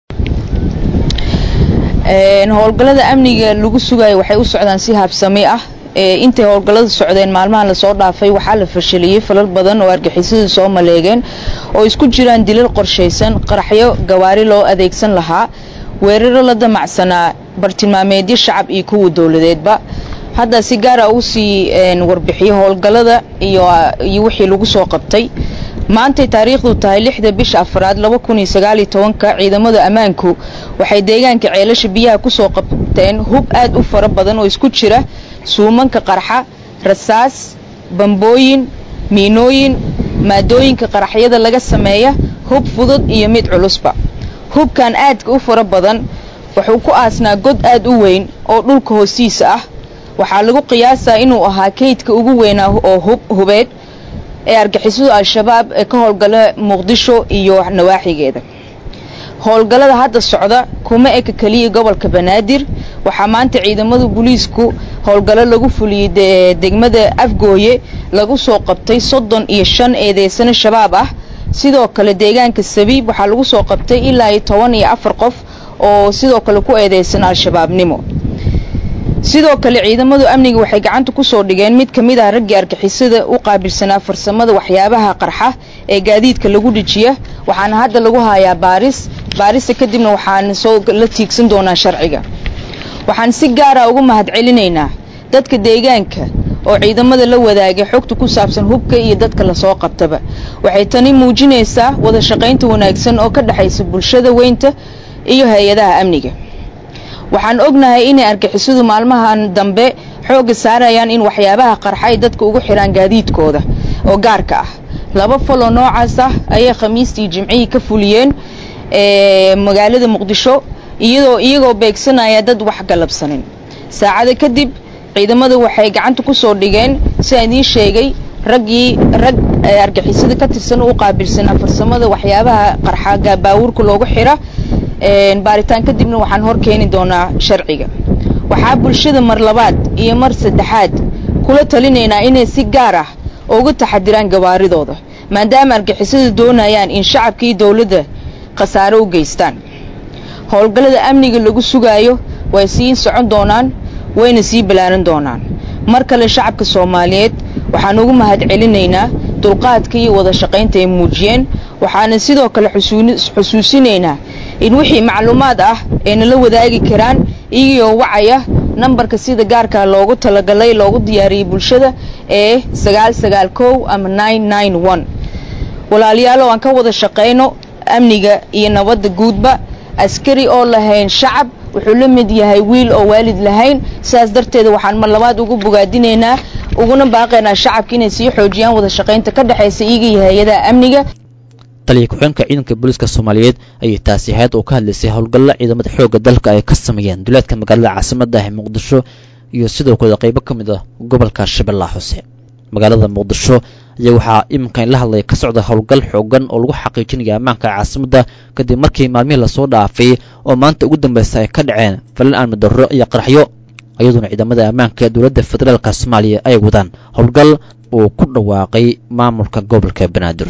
howlgallada amniga lagu sugayo waxay u socdaan si habsami ah intay howlgallada socdeen maalmaha lasoo dhaafay waxaa la fashaliyey falal badan oo argixisadu soo maleegeen oo isku jiraan dilal qorshaysan qaraxyo gawaari loo adeegsan lahaa weeraro la damacsanaa bartilmaameedyo shacab iyo kuwa dowladeedba hadda si gaara uu sii warbixiyo howlgallada iyo wixii lagu soo qabtay maantay taariikhdu tahay lixda bisha afraad laba kun iyo sagaaliyo tobanka ciidamada ammaanku waxay deegaanka ceelasha biyaha kusoo qabteen hub aad u fara badan oo isku jira suumanka qarxa rasaas bambooyin miinooyin maadooyinka qaraxyada laga sameeya hub fudud iyo mid culusba hubkan aadka u fara badan wuxuu ku aasnaa god aad u weyn oo dhulka hoostiisa ah waxaa lagu qiyaasaa inuu ahaa kaydka ugu weynaa oo hub hubeed ee argixisadu al-shabaab ee ka howlgala muqdisho iyo nawaaxigeeda howlgallada hadda socda kuma eka keliya gobolka banaadir waxaa maanta ciidamada booliisku howlgallo lagu fuliyey degmada afgooye lagu soo qabtay soddon iyo shan eedeysano shabaab ah sidoo kale deegaanka sabiib waxaa lagu soo qabtay ilaa iyo toban iyo afar qof oo sidoo kale ku eedeysan al-shabaabnimo sidoo kale ciidamadu amniga waxay gacanta ku soo dhigeen mid ka mid ah raggii argixisada u qaabilsanaa farsamada waxyaabaha qarxa ee gaadiidka lagu dhejiya waxaana hadda lagu hayaa baaris baarista kadibna waxaan soo la tiigsan doonaa sharciga waxaan si gaara ugu mahadcelinaynaa dadka deegaanka oo ciidamada la wadaagay xogta ku saabsan hubka iyo dadka lasoo qabtaba waxay tani muujinaysaa wada shaqaynta wanaagsan oo ka dhexaysa bulshada weynta iyo hay-adaha amniga waxaan ognahay inay argixisadu maalmahan dambe xoogga saarayaan in waxyaabaha qarxa ay dadka ugu xidhaan gaadiidkooda oo gaarka ah laba faloo noocaas ah ayay khamiistii jimcihii ka fuliyeen magaalada muqdisho iyadoo iyagoo beegsanaya dad wax galabsanin saacada kadib ciidamadu waxay gacanta ku soo dhigeen sidaan idiin sheegay raggii rag argixisada ka tirsan u qaabilsanaa farsamada waxyaabaha qarxa baawurka loogu xira baaritaan kadibna waxaan hor keeni doonaa sharciga waxaa bulshada mar labaad iyo mar saddexaad kula talinaynaa inay si gaar ah uga taxadiraan gabaaridooda maadaama argixisada doonayaan in shacabka iyo dowladda khasaare u geystaan howlgallada amniga lagu sugaayo way sii socon doonaan wayna sii ballaaran doonaan mar kale shacabka soomaaliyeed waxaan ugu mahad celinaynaa dulqaadka iyo wada shaqaynta ay muujiyeen waxaana sidoo kale xusuusinaynaa in wixii macluumaad ah ay nala wadaagi karaan iyagoo wacaya nambarka sida gaarka loogu talagalay loogu diyaariyey bulshada ee sagaal sagaal kow ama nine nine one walaalayaalo aan ka wada shaqayno amniga iyo nabadda guudba askari oo lahayn shacab wuxuu la mid yahay wiil oo waalid lahayn sidaas darteeda waxaan mar labaad ugu bogaadinaynaa uguna baaqaynaa shacabka inay sii xoojiyaan wada shaqaynta ka dhexaysa iyaga iyo hay-adaha amniga taliya ku-xeenka ciidanka booliiska soomaaliyeed ayay taasi ahayd oo ka hadlaysay howlgalla ciidamada xoogga dalka ay ka sameeyeen duleedka magaalada caasimadda ah ee muqdisho iyo sidoo kale qaybo ka mid ah gobolka shabeellaha hoose magaalada muqdisho ayaa waxaa iminka in la hadlaya ka socda howlgal xoogan oo lagu xaqiijinaya ammaanka caasimadda kadib markii maalmihii lasoo dhaafay oo maanta ugu dambaysa ay ka dhaceen falan aan madarro iyo qaraxyo iyadoona ciidamada ammaanka dowladda federaalka soomaaliya ay wadaan howlgal uu ku dhawaaqay maamulka gobolka banaadir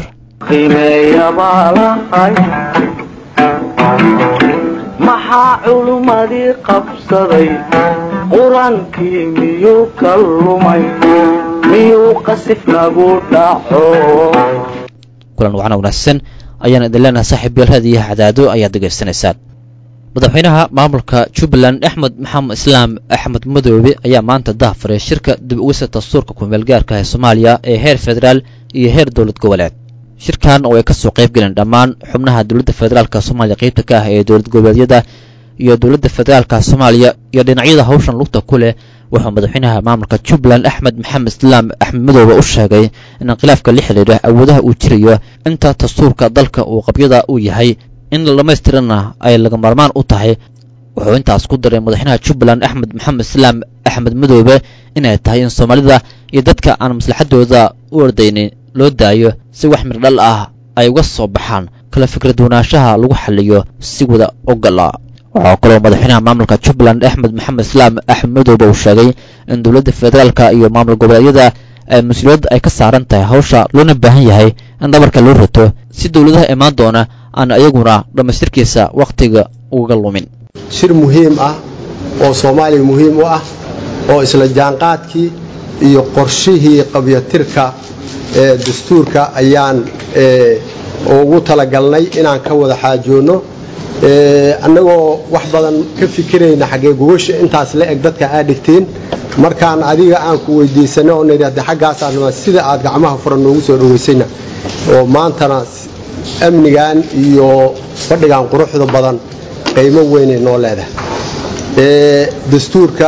maxaa culummadii qabsaday qur-aankii miyuu ka lumay miyuu qasif nagu dhaco kulan wacana wanaagsan ayaan idin leenahay saaxiib yaelhada iyo cadaado ayaad degaysanaysaan madaxweynaha maamulka jubbaland axmed maxamed islaam axmed madoobe ayaa maanta dahfaray shirka dib ugisa dastuurka kumeelgaarka ee soomaaliya ee heer federaal iyo heer dowlad goboleed shirkan oo ay ka soo qayb galeen dhammaan xubnaha dowladda federaalka soomaaliya qaybta ka ah ee dowlad goboleedyada iyo dowladda federaalka soomaaliya iyo dhinacyada hawshan lugta ku leh wuxuu madaxweynaha maamulka jubbaland axmed maxamed islaam axmed madoobe u sheegay in inqilaafka la xidhiidha awoodaha uu jirayo inta dastuurka dalka uu qabyada uu yahay in la dhammaystirana ay laga maarmaan u tahay wuxuu intaas ku daray madaxweynaha jubbaland axmed maxamed islaam axmed madoobe inay tahay in soomaalida iyo dadka aan maslaxadooda u ordaynin loo daayo si wax mirdhal ah ay uga soo baxaan kala fikrad wanaanshaha lagu xaliyo si wada ogola waxaa kaloo madaxweynaha maamulka jubbaland axmed maxamed islaam axmed madoobe uu sheegay in dowladda federaalka iyo maamul goboleedyada ay mas-uuliyadda ay ka saaran tahay hawsha loona baahan yahay in dhabarka loo rato si dowladaha imaan doona aan iyaguna dhammaystirkiisa wakhtiga uga lumin shir muhiim ah oo soomaaliya muhiim u ah oo isla jaanqaadkii iyo qorshihii qabyatirka ee dastuurka ayaan ugu talagalnay inaan ka wada xaajoonno annagoo wax badan ka fikirayna xaggee gogosha intaas la eg dadka aad dhigtiin markaan adiga aan ku weydiisanay oo nidhahda xaggaasaanma sida aad gacmaha furan noogu soo dhowaysayna oo maantana amnigan iyo fadhigan quruxda badan qiimo weynay noo leedahay dastuurka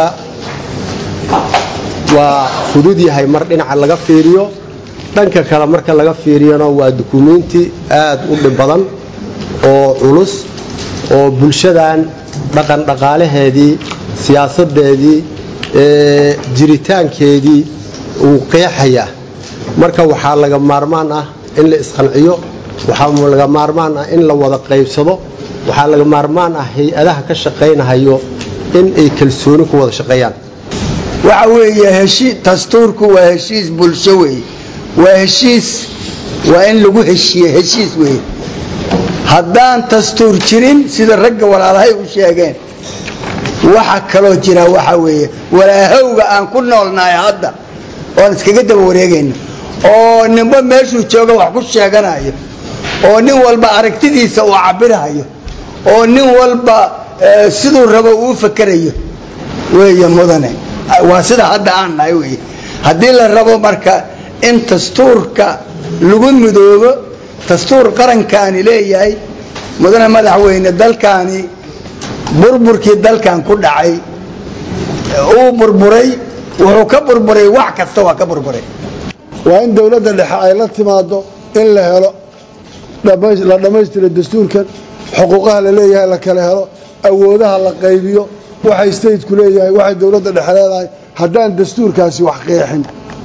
waa fudud yahay mar dhinaca laga fiiriyo dhanka kale marka laga fiiriyona waa dukumiinti aad u dhib badan oo culus oo bulshadan dhaqan dhaqaalaheedii siyaasadeedii jiritaankeedii uu qeexaya marka waxaa laga maarmaan ah in la isqanciyo waxaa laga maarmaan ah in la wada qaybsado waxaa laga maarmaan ah hay-adaha ka shaqaynahayo in ay kalsooni ku wada shaqeeyaan waxa weeye heshii dastuurku waa heshiis bulsho weeye waa heshiis waa in lagu heshiiye heshiis weeye haddaan dastuur jirin sida ragga walaalahay u sheegeen waxa kaloo jira waxa weeye walaahowga aan ku noolnahay hadda oon iskaga daba wareegayno oo ninba meeshuu jooga wax ku sheeganayo oo nin walba aragtidiisa uu cabirahayo oo nin walba eh, siduu rabo uu fakerayo weeye mudane waa sida hadda aan nahay weye haddii la rabo marka in dastuurka lagu midoobo dastuur qarankaani leeyahay mudane madaxweyne dalkaani burburkii dalkan ku dhacay uu burburay wuxuu ka burburay wax kasta waa ka burburay waa in dowladda dhexe ay la timaado in la helo dhamays- la dhammaystiro dastuurkan xuquuqaha la leeyahay la kala helo awoodaha la qaybiyo waxay stateku leeyahay waxay dowladda dhexe leedahay haddaan dastuurkaasi wax qeexin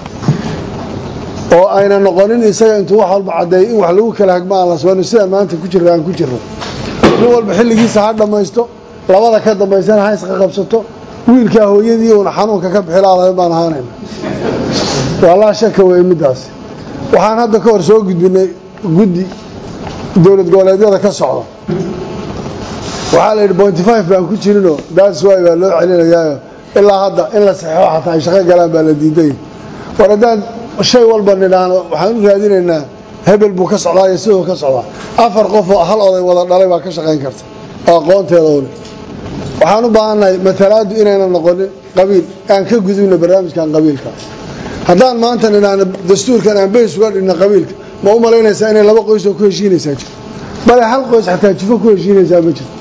oo ayna noqonin isaga intuu wax walba caddeeyo in wax lagu kala hagma aan la soonin sidaan maanta ku jirra aan ku jirno nin walba xilligiisa ha dhammaysto labada ka dambaysana ha isqaqabsato wiilkaa hooyadii uuna xanuunka ka bixilaadayn baan ahaanayna waa laa shaka wey middaas waxaan hadda ka hor soo gudbinay guddi dowlad goboleedyada ka socda waxaa la yidhi pointy five baan ku jirinoo daas waay baa loo celinayaayo ilaa hadda in la saxeixo xataa ay shaqo galaan baa la diiday war haddaan shay walba nidhaahno waxaan u raadinaynaa hebel buu ka socdaa iyo siduu ka socdaa afar qof oo hal oday wada dhalay baa ka shaqayn karta oo aqoonteeda u leh waxaan u baahannahay matalaaddu inayna noqonin qabiil aan ka gudubno barnaamijkan qabiilka haddaan maanta nidhaahno dastuurkan aan beys uga dhigno qabiilka ma u malaynaysaa inay laba qoys oo ku heshiinaysaa jirto bale hal qoys xataa jifo ku heshiinaysaa ma jirto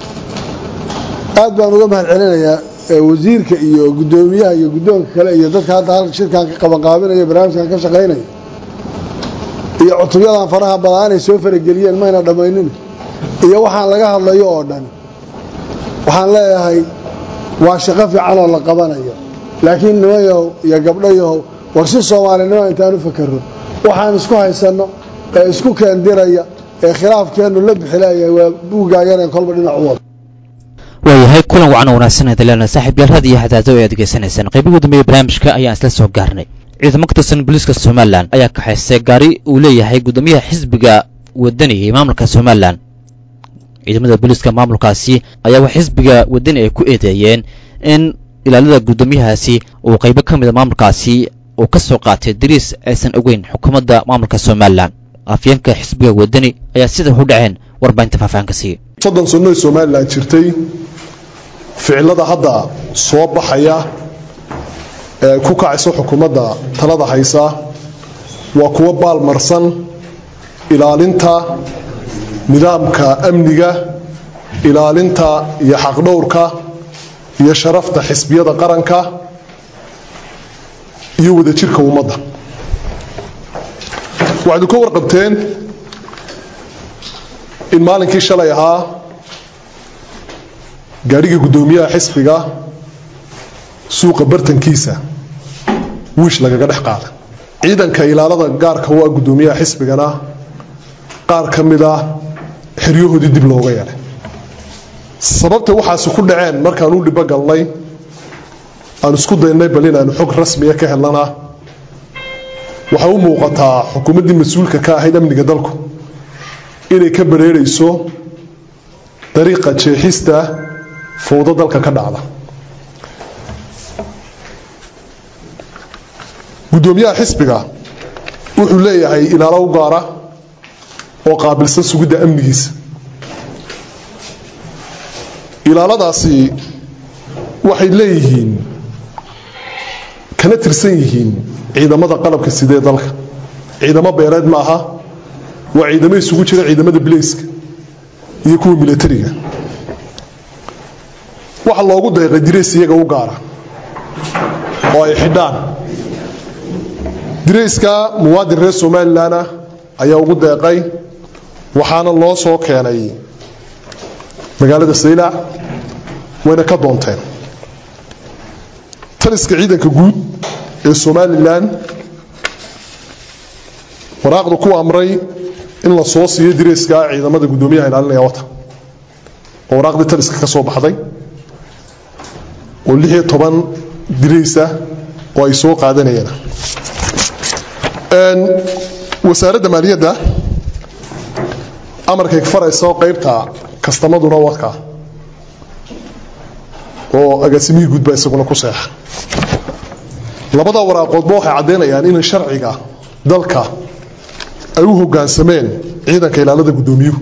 aad baan uga mahad celinayaa eh, wasiirka iyo guddoomiyaha iyo guddoonka kale iyo dadka hadda halka shirkan ka qabanqaabinaya barnaamijkan ka shaqaynaya iyo cutubyadan faraha badan inay soo farageliyeen mayna dhammaynin iyo waxaan laga hadlayo oo dhan waxaan leeyahay waa shaqo fiican oo la qabanayo laakiin niman yahow iyo gabdho yahow war si soomaalinimo intaan u fakerro waxaan isku haysanno ee isku keendiraya ee khilaafkeennu la bixilayahay waa buuggaa yareen kolba dhinac u wada waayahay kulan wacan oo wanaagsan hadalana saaxiib yaal had iyo hadaado ay adegeysanaysaan qaybihi dambeeye barnaamijka ayaan isla soo gaarnay ciidamo ka tirsan booliiska somalilan ayaa kaxaystay gaari uu leeyahay guddoomiyaha xisbiga wadani ee maamulka somalilan ciidamada booliiska maamulkaasi ayaa wax xisbiga wadani ay ku eedeeyeen in ilaalada guddoomiyahaasi uu qaybo ka mida maamulkaasi uu ka soo qaatay dariis aysan ogeyn xukuumadda maamulka somalilan afyeenka xisbiga wadani ayaa sida u dhaceen warbaahinta faahfaahinka siiya soddon sannoy somalilan jirtay ficilada hadda soo baxaya ee ku kacaysa xukuumadda talada haysa waa kuwo baalmarsan ilaalinta nidaamka amniga ilaalinta iyo xaqdhowrka iyo sharafta xisbiyada qaranka iyo wadajirka ummadda waxaynu ka warqabteen in maalinkii shalay ahaa gaadhiga guddoomiyaha xisbiga suuqa bartankiisa wiish lagaga dhex qaada ciidanka ilaalada gaarka waa guddoomiyaha xisbigana qaar ka mid ah xeryahoodii dib looga yeelay sababta waxaasi ku dhaceen markaan u dhibo galnay aan isku daynay bal inaanu xog rasmiya ka helnana waxay u muuqataa xukuumaddii mas-uulka ka ahayd amniga dalku inay ka bareerayso dariiqa jeexista fowdo dalka ka dhacda guddoomiyaha xisbiga wuxuu leeyahay ilaalo u gaara oo qaabilsan sugidda amnigiisa ilaaladaasi waxay leeyihiin kana tirsan yihiin ciidamada qalabka sidee dalka ciidamo beereed ma aha waa ciidamo isugu jira ciidamada bilayska iyo kuwa milatariga waxa loogu deeqay dirays iyaga u gaara oo ay xidhaan dirayska muwaadin reer somalilan ah ayaa ugu deeqay waxaana loo soo keenay magaalada saylac wayna ka doonteen taliska ciidanka guud ee somalilan waraaqdu ku amray in la soo siiyo dirayska ciidamada guddoomiyaha ilaalinaya wata oo waraaqdii taliska ka soo baxday oo lix iyo toban diraysa oo ay soo qaadanayeen wasaaradda maaliyadda amarkay farayso qaybta kastamaduna wadka oo agaasimihii guudba isaguna ku seexa labada waraaqoodba waxay caddaynayaan in sharciga dalka ay u hoggaansameen ciidanka ilaalada guddoomiyuhu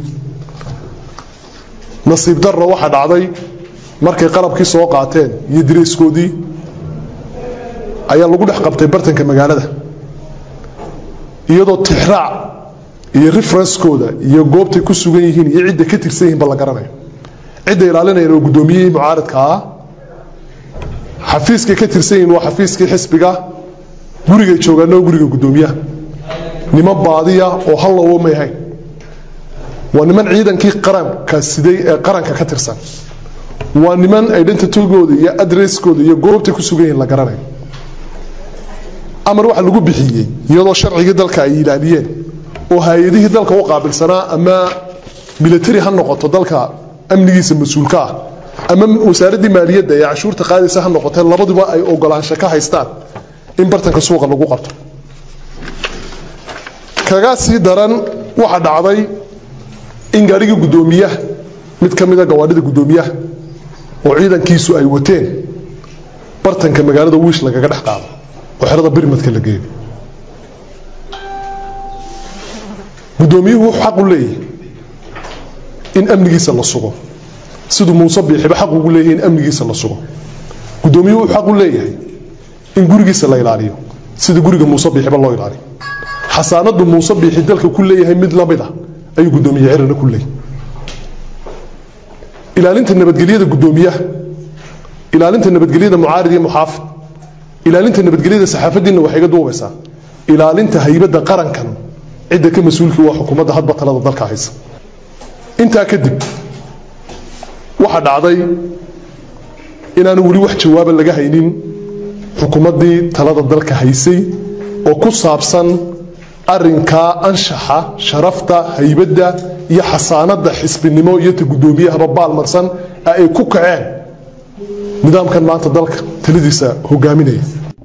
nasiib darro waxaa dhacday markay qalabkii soo qaateen iyo direyskoodii ayaa lagu dhex qabtay bartanka magaalada iyadoo tixraac iyo referenskooda iyo goobtay ku sugan yihiin iyo cidda ka tirsan yihiin ba la garanayo cidda ilaalinayaan oo guddoomiyihii mucaaradka ah xafiiskay ka tirsan yihiin waa xafiiskii xisbiga gurigay joogaanna waa guriga guddoomiyaha niman baadiya oo hallowo may ahayn waa niman ciidankii qaranka siday ee qaranka ka tirsan waa niman identitygooda iyo adresskooda iyo goobtay ku sugan yihiin la garanayo amar waxa lagu bixiyey iyadoo sharcigii dalka ay ilaaliyeen oo hay-adihii dalka u qaabilsanaa ama military ha noqoto dalka amnigiisa mas-uulka ah ama wasaaraddii maaliyadda ee cashuurta qaadaysa ha noqotee labaduba ay ogolaansho ka haystaan in bartanka suuqa lagu qabto kaga sii daran waxaa dhacday in gaadhigii guddoomiyaha mid ka mida gawaadhida guddoomiyaha oo ciidankiisu ay wateen bartanka magaalada wiish lagaga dhex qaado oo xerada birmadka la geeyo guddoomiyuhu wuxuu xaq u leeyahay in amnigiisa la sugo siduu muuse biixiba xaq ugu leeyahay in amnigiisa la sugo guddoomiyuhu wuxuu xaq u leeyahay in gurigiisa la ilaaliyo sida guriga muuse biixiba loo ilaaliyo xasaanadu muuse biixi dalka ku leeyahay mid la mid ah ayuu guddoomiye cirana ku leeyahay ilaalinta nabadgelyada guddoomiyaha ilaalinta nabadgelyada mucaarid iyo muxaafid ilaalinta nabadgelyada saxaafadiinna waxay ga duubaysaa ilaalinta haybadda qarankan cidda ka mas-uulkii waa xukuumadda hadba talada dalka haysa intaa kadib waxaa dhacday inaanu weli wax jawaaba laga haynin xukuumaddii talada dalka haysay oo ku saabsan arinkaa anshaxa sharafta haybadda iyo xasaanadda xisbinimo iyo ta guddoomiyahaba baalmarsan ee ay ku kaceen nidaamkan maanta dalka taladiisa hogaaminaya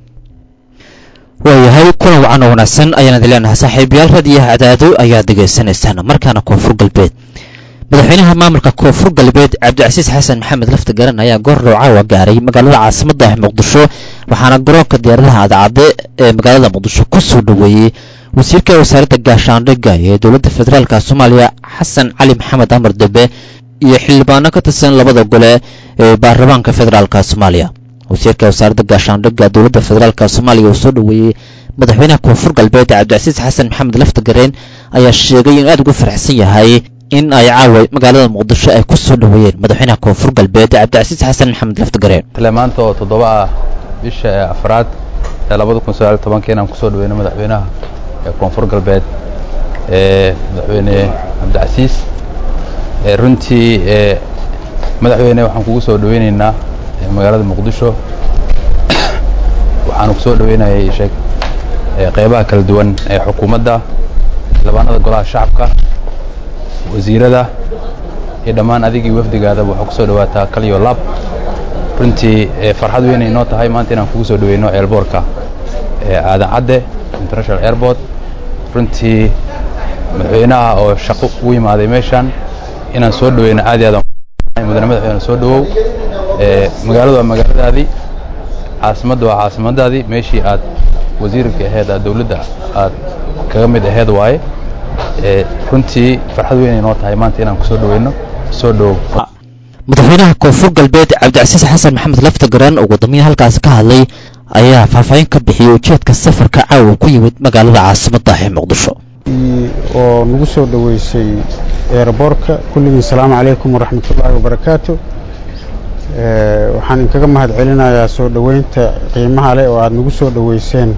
waayahay kulan wacan oo wanaagsan ayaan idin leenahay saaxiibayaal radiyaha cadaado ayaad degaysanaysaan markaana koonfur galbeed madaxweynaha maamulka koonfur galbeed cabdicasiis xasan maxamed lafta garan ayaa goor dhowcaawa gaaray magaalada caasimadda ah muqdisho waxaana garoonka diyaaradaha adcadde ee magaalada muqdisho ku soo dhoweeyey wasiirka wasaaradda gaashaandhigga ee dowladda federaalka soomaaliya xasan cali maxamed amar dembe iyo xildhibaano ka tirsan labada gole ee baarlamaanka federaalka soomaaliya wasiirka wasaaradda gaashaandhigga dowladda federaalka soomaaliya uu soo dhoweeyey madaxweynaha koonfur galbeed cabdicasiis xasan maxamed laftagareen ayaa sheegay inuu aad ugu faraxsan yahay in ay caawa magaalada muqdisho ay ku soo dhoweeyeen madaxweynaha koonfur galbeed cabdicasiis xasan maxamed laftagareen maanta oo toddoba ah bisha ee afraad ee labada kun sagaal tobanka inaan kusoo dhaweyno madaxweynaha ee koonfur galbeed ee madaxweyne cabdicasiis runtii madaxweyne waxaan kugu soo dhaweyneynaa magaalada muqdisho waxaanu kusoo dhaweynayay sheeg qeybaha kala duwan ee xukuumadda xildhibaanada golaha shacabka wasiirada iyo dhammaan adigii wafdigaadaba waxaa kusoo dhawaataa kaliyo lab runtii farxad weynay noo tahay maanta inaan kugu soo dhaweyno eelboorka aadan cadde international airport runtii madaxweynaha oo shaqo ugu yimaaday meeshan inaan soo dhaweyno aad iyo aad mudane madaxweyne soo dhawow magaaladu waa magaaladaadii caasimadda waa caasimadaadii meeshii aad wasiirka aheyd aad dowladda aad kaga mid aheyd waaye runtii farxad weynay noo tahay maanta inaan kusoo dhaweyno soo dhawow madaxweynaha koonfur galbeed cabdicasiis xasan maxamed laftagaraan oo wadamihii halkaasi ka hadlay ayaa faahfaahin ka bixiyey ujeedka safarka caawa ku yimid magaalada caasimadda ee muqdisho oo nagu soo dhoweysay eeraboorka kulligii asalaamu calaykum waraxmatullaahi wabarakaatu waxaan inkaga mahad celinayaa soo dhoweynta qiimaha leh oo aada nagu soo dhoweyseen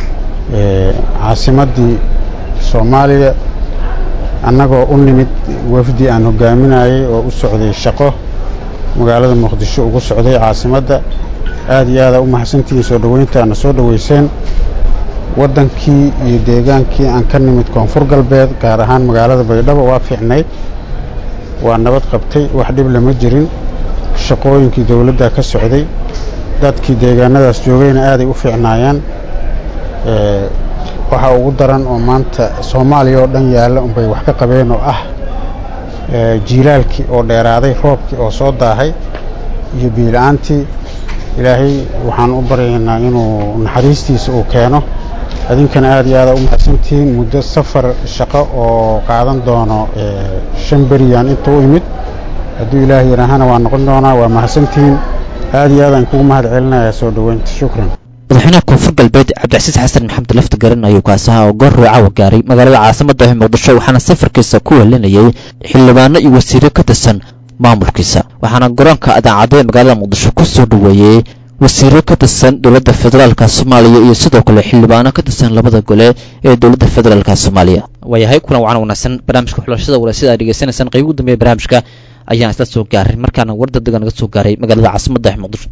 caasimaddii soomaaliya annagoo u nimid wafdi aan hogaaminayay oo u socday shaqo magaalada muqdisho ugu socday caasimadda aad iyo aada u mahadsantihiin soo dhoweynta aadna soo dhoweyseen waddankii iyo deegaankii aan ka nimid koonfur galbeed gaar ahaan magaalada baydhabo waa fiicnayd waa nabad qabtay wax dhib lama jirin shaqooyinkii dowladda ka socday dadkii deegaanadaas joogayna aaday u fiicnaayaan waxaa ugu daran oo maanta soomaaliya oo dhan yaalla unbay wax ka qabeen oo ah jiilaalkii oo dheeraaday roobkii oo soo daahay iyo biila-aantii ilaahay waxaan u baryaynaa inuu naxariistiisa uu keeno idinkana aad iyo aada u mahadsantihiin muddo safar shaqo oo qaadan doono shan beriyaan inta u imid hadduu ilaahay yidhaahana waa noqon doonaa waa mahadsantihiin aad iyo aadaan kugu mahad celinayaa soo dhoweynta shukran madaxweynaha koonfur galbeed cabdicasiis xasan maxamed lafti garan ayuu kaasaha oo goor roocawa gaaray magaalada caasimada ah muqdisho waxaana safarkiisa ku helinayay xildhibaano iyo wasiiro ka tirsan maamulkiisa waxaana garoonka adaacadda ee magaalada muqdisho ku soo dhoweeyey wasiiro ka tirsan dowladda federaalka soomaaliya iyo sidoo kale xildhibaano ka tirsan labada gole ee dowladda federaalka soomaaliya waayahay kulan wacan wanaagsan barnaamijka xulashada walaasida aad dhegeysanaysaan qayb ugu dambeeya barnaamijka ayaan isla soo gaaray markaana war degdega naga soo gaaray magaalada caasimada ah muqdisho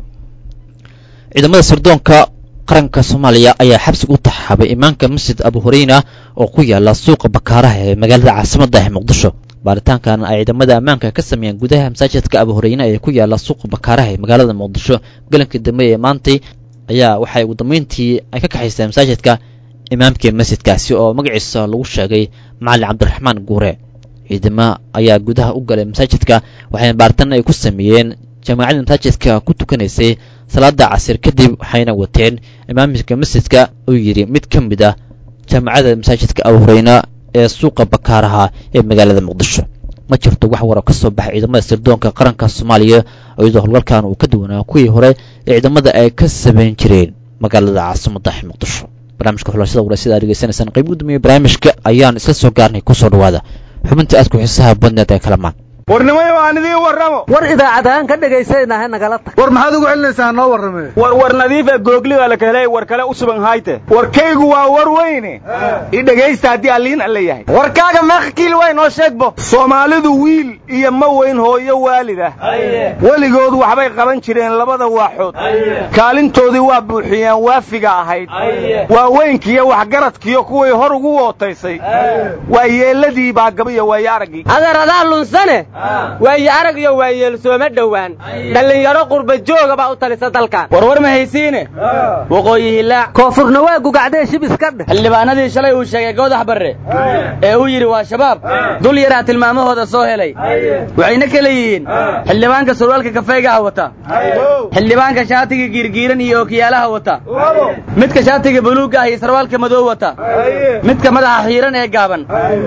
ciidamada sirdoonka qaranka soomaaliya ayaa xabsiga u taxaabay imaanka masjid abu hureyna oo ku yaala suuqa bakaaraha ee magaalada caasimada ah muqdisho baaritaankan ay ciidamada ammaanka ka sameeyeen gudaha masaajidka abu hureyne ee ku yaala suuqa bakaaraha ee magaalada muqdisho galankii dambe ee maantay ayaa waxay ugu dambeyntii ay ka kaxaysteen masaajidka imaamkii masjidkaasi oo magaciisa lagu sheegay macalin cabdiraxmaan guure ciidamo ayaa gudaha u galay masaajidka waxayna baaritaan ay ku sameeyeen jamaacadda masaajidka ku tukanaysay salaada casir kadib waxayna wateen imaamka masjidka uu yidhi mid ka mid ah jaamacadda masaajidka abu hureyne ee suuqa bakaaraha ee magaalada muqdisho ma jirto wax waro ka soo baxay ciidamada sirdoonka qaranka soomaaliya iyadoo howlgalkan uu ka duwanaa kuwii hore ee ciidamada ay ka samayn jireen magaalada caasimada muqdisho barnaamijka xulashada walaasida aad degeysanaysaan qayb gudoomiye barnaamijka ayaan isla soo gaarnay kusoo dhawaada xubinta aad ku xiisaha badneed ee kalamaan warnimay aan idiin warramo war idaacadahaan ka dhegaysanaynaha nagala tag war maxaad ugu celinaysaa noo warrame war war nadiifa googliga la kahelay war kale u suban hayte warkaygu waa war weyne i dhegaysta haddii alliin alle yahay warkaaga meeqkiil way noo sheegbo soomaalidu wiil iyo ma weyn hooyo waalida weligood waxbay qaban jireen labada waaxood kaalintoodii waa buuxiyeen waafiga ahayd waa weynkiiyo waxgaradkiyo kuwii hor ugu wootaysay waa yeelladii baa gabiyo waayo araggii adeeradaa lunsane waaye arag iyo waayeel sooma dhowaan dhallinyaro qurba jooga baa u talisa dalkan warwar ma haysiine waqooyi hilaac koonfurna waa gugacdee shib iska dheh xildhibaanadii shalay uu sheegay goodax barre ee uu yidhi waa shabaab dul yaraa tilmaamahooda soo helay waxayna kala yihiin xildhibaanka surwaalka kafeegaha wata xildhibaanka shaatiga giirgiiran iyo ookiyaalaha wata midka shaatiga buluugga ah iyo sarwaalka madow wata midka madaxa xiiran ee gaaban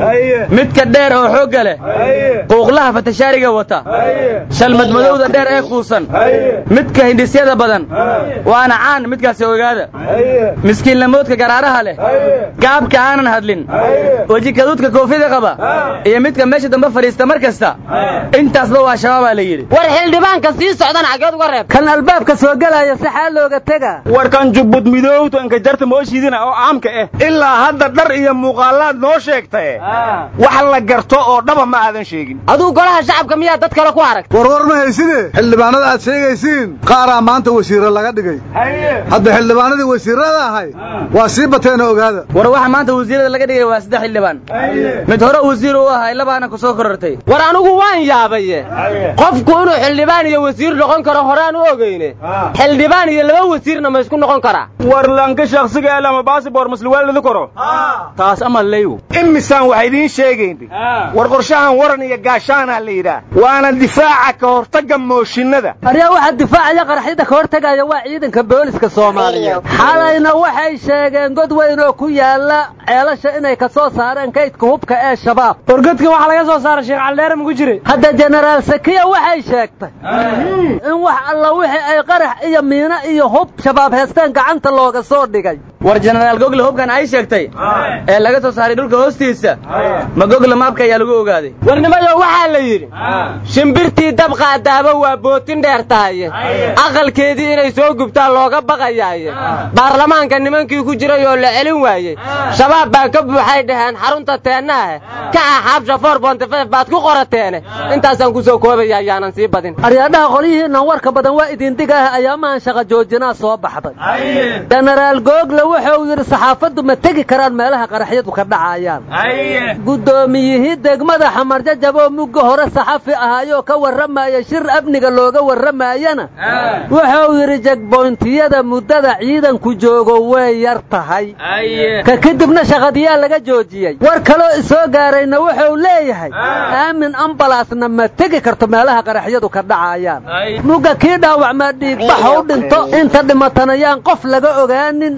midka dheer oo xoogga leh quuqlaha fatashaariga wata shalmad madowda dheer ee kuusan midka hindhisyada badan waana caan midkaasi ogaada miskiinlamoodka garaaraha leh gaabka aanan hadlin weji kaduudka koofida qaba iyo midka meesha dambe fadhiista mar kasta intaasba waa shabaabaa la yidhi war xildhibaanka sii socdan xaggeed uga reeb kan albaabka soo gelaya si xaal looga tega warkan jubbud midowto inka jarta mooshiidina oo caamka ah ilaa hadda dhar iyo muuqaalaad noo sheegtae wax la garto oo dhaba ma aadan sheegin aduu golaha shacabka miyaa dad kale ku aragta warwar ma hayside xildhibaanada aad sheegaysiin qaaraa maanta wasiirra laga dhigay hadda xildhibaanadii wasiirrada ahay waa sii bateena ogaada war waxa maanta wasiirada laga dhigay waa saddex xildhibaan mid hore wasiir u ahay labaana ku soo korortay war anigu waan yaabaye qofku inuu xildhibaan iyo wasiir noqon karo horaan u ogeyne xildhibaan iyo laba wasiirna ma isku noqon karaa war lanka shakhsiga ee lama baasibor masliwaalidi karo taas ama leyu imisaan waxa idiin sheegayn war qorshahan waran iyo gaashaana la yidhaah waana difaaca ka hortagga mooshinada aryaa waxa difaacaya qaraxyada ka hortagaya waa ciidanka booliska soomaaliyeed xalayna waxay sheegeen god weyn oo ku yaala ceelasha inay ka soo saareen kaydka hubka ee shabaab wargodkan waxaa laga soo saaray sheekh caldheere maku jiray hadda jenaraal sakiya waxay sheegtay in wax alla wixii ay qarax iyo miino iyo hub shabaab heesteen gacanta looga soo dhigay war jenaraal gogle hubkan ay sheegtay ee laga soo saaray dhulka hoostiisa ma gogle maabka ayaa lagu ogaaday warnimayo waxaa la yidhi shimbirtii dab qaadaaba waa bootin dheer tahaye aqalkeedii inay soo gubtaan looga baqayaaye baarlamaanka nimankii ku jiray oo la celin waayey shabaab baa ka buuxay dhaheen xarunta teennahe ka axaabsha for bontifef baad ku qorateene intaasaan ku soo koobaya ayaanan sii badin aryaadhaha qolyihiinnan warka badan waa idin digaah ayaamahan shaqa joojinaa soo baxday jenaraal google wuxuu yidhi saxaafaddu ma tegi karaan meelaha qaraxyadu ka dhacayaan guddoomiyihii degmada xamarjajab oo mugga hore saxafi ahaayoo ka warramaya shir amniga looga warramayana wuxuu yidhi jegboyntiyada muddada ciidanku joogo way yar tahay ka kadibna shaqadiyaa laga joojiyey war kaloo isoo gaarayna wuxuu leeyahay aamin ambalaasna ma tegi karto meelaha qaraxyadu ka dhacayaan mugga kii dhaawacmaa dhiigbaxa u dhinto inta dhimatanayaan qof laga ogaanin mugga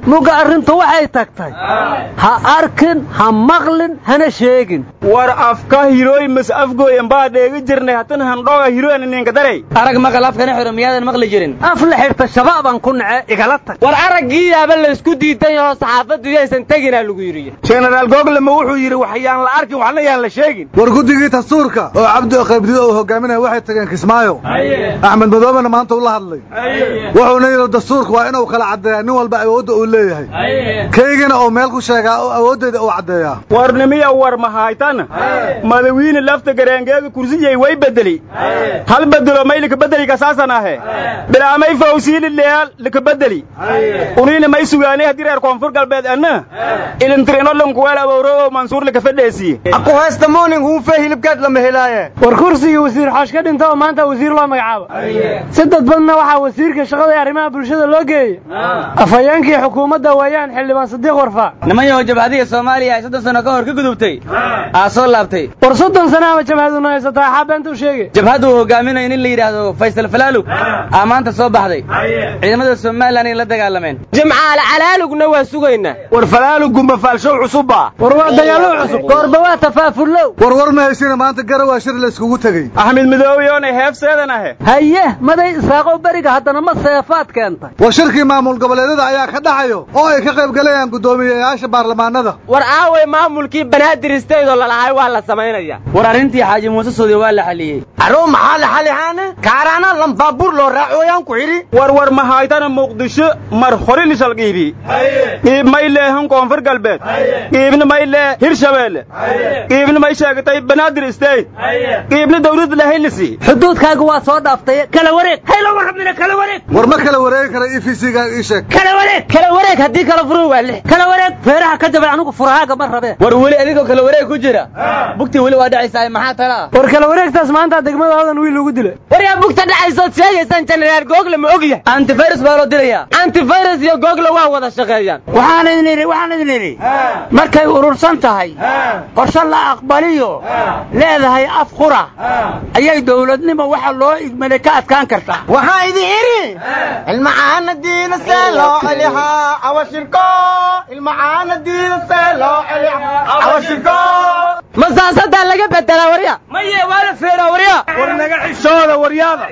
arrintu waxay tagtay ha arkin ha maqlin hana sheegin war afka hirooy mas afgooyan baa dheegi jirnay hatan handhooga hirooyan ninka daray arag maqal afkana xiro miyaadan maqli jirin af la xirta shabaabaan ku nace igala tag war araggiiyaaba laysku diidan yahoo saxaafaddu yaysan teginaa lagu yidhi jenaraal googlema wuxuu yidhi waxyaan la arkin waxna yaan la sheegin war guddigii dastuurka oo cabdi qaybdido uu hogaaminaya waxay tageen kismaayo axmed madoobena maanta ula hadlay wuxuuna yidhi dastuurka waa inuu kala caddeeyaa nin walba awoodda uu leeyahay kaygina uu meel ku sheegaa oo awooddeeda uu caddeeyaa warnimiya war mahaytan madawiine lafta gareengeega kursiyay way bedeli hal bedelo may likabedeli kasaasan ahe bilaamay fawsiili leal likabedeli uniina may sugaanay haddii reer koonfur galbeed anna ilintirinodhankuweel abowro oo mansuur likafadheesiye aquhaysta moonin huufe hilibkeed lama helaaye war kursigii wasiir xoosh ka dhinta oo maanta wasiir loo magacaabo si dadbadna waxaa wasiirka shaqada ee arrimaha bulshada loo geeyey afhayeenkii xukuumadda weeyaan xildhibaan sadiiq warfaa niman yahow jabhadiga soomaaliya ay soddon sano ka hor ka gudubtay aa soo laabtay war soddon sana ama jabhaduna haysataa axaa beenta u sheegay jabhaddu uu hogaaminayo nin la yidhaahdo faysal falaalug aa maanta soo baxday ciidamada somalilan ay la dagaalameen jimcaale calaalugna waa sugaynaa war falaaluggu mafaalshow cusubba war waa dagaallo cusub goorba waa tafaafullow war war ma haysina maanta garawaa shir la iskugu tegey axmed midoobiyoonay heefseedan ahe haye maday isaaqow beriga haddana ma seefaad keentay war shirkii maamul goboleedyada ayaa ka dhacayo oo ay ka qayb galayaan guddoomiyeyaasha baarlamaanada war aaway maamulkii banaadir isteydoo lalahay waa la samaynaya war arrintii xaaji muuse soodi waa la xaliyey aroo maxaa la xalihaane kaaraana lambaabuur loo raacooyaan ku xidhi war war mahaytana muqdisho mar hore lishal qiibi qiib may leehan koonfur galbeed qiibna may lee hirshabeelle qiibna may sheegatay banaadir isteyd qiibna dawlad lahaylisi xuduudkaaga waa soo dhaaftay kala wareeg hayla warrabina kala wareeg war ma kala wareegi kara e v c ga ii sheeg kala wareeg kala wareeg haddii kala furu waa lix kala wareeg feeraha ka jabay anigu furahaaga ma rabee war weli adigoo kala wareeg ku jira bugtii weli waa dhacaysaa maxaa talaa war kala wareegtaas maanta degmada hodan wiil ugu dilay war yaa bugta dhacaysood sheegaysaan jenaraal google ma og yahay antivirus baa loo dilayaa antivirus iyo google waa wada shaqeeyaan waxaan idin idhi waxaan idin idhi markay urursan tahay qorshe la aqbaliyo leedahay af qura ayay dowladnimo waxa loo igmaday ka adkaan kartaa waxaa idin idhi ilmacaana diina see loo celihaa awashirko ilmacaana diina see loo celihaa awashirko ma saasadaa laga bedelaa warya maye waa la feeraa warya war naga xishooda waryaada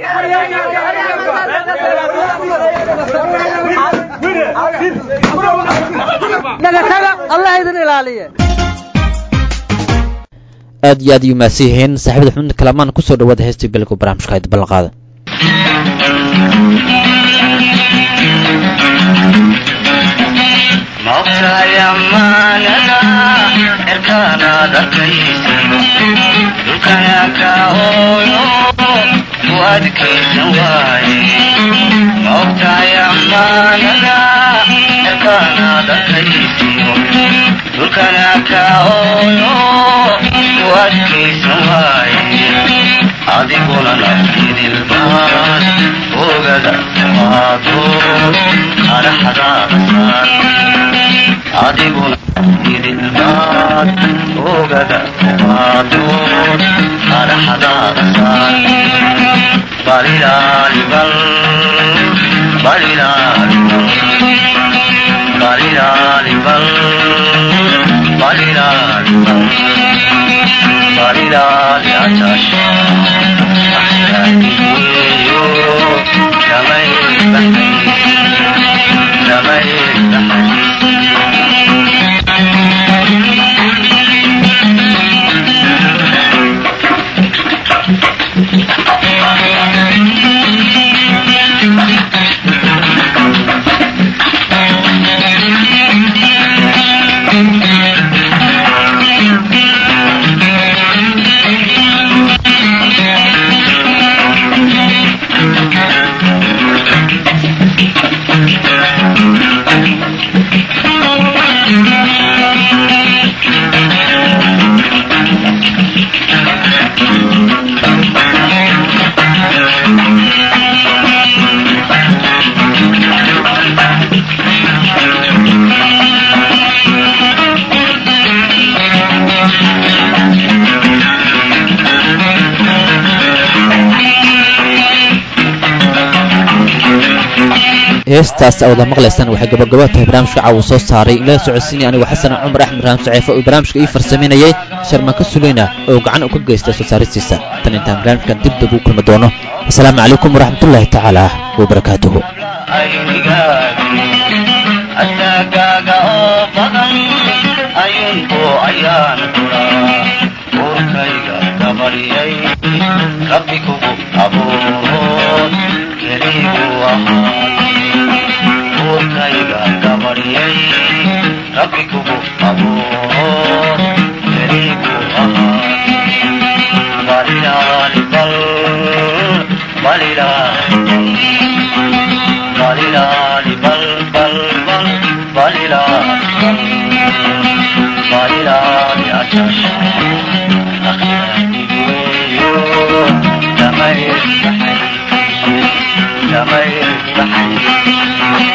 dhagataga allah idin ilaaliye aad iyo aad ayuu mahadsan yihiin saaxiibada xubinta kalamaan kusoo dhawaada heestii galku barnaamijka hayd ballanqaada maogtahay ammaanada cirkaanaad arkaysan dhulkana ka hooyo u adkaysan waaye maogtahay ammaanada cirkaanaad arkaysan dhulkana ka hooyo u adkaysan waaye adiguna nafidilbaad ogada qaado qaraxdaadasan adiguna idilbaad ogada qaado qaraxdaadasan balilaalibal balilaalibal balilaalibal balilaalibal balilali atash axyaaniyo kamay kamay heestaas awada maqlaysaan waxay gabagabo tahay barnaamijka caawa soo saaray in laga socodsiinaya anigoo xasan cumar axmed ibraahim saceefo oo barnaamijka ii farsameynayay sharmanka suleyna oo gacan u ka geystay soo saaristiisa tan intaan barnaamijkan dib dib u kulmi doono asalaamu calaykum waraxmatullaahi tacaala wabarakaatuhu asagaaga oo badan ayunku ayaan kuraa uurkayga gabaryay rabbi kugu abuurood keligu ahaay uurkayga gabaryay rabbi kugu abuurood keligu ahaay balilaali bal balilaali balilaali bal bal bal balilaali bal balilaali ajasha akhiradigeeyo damayr baxay damayr baxay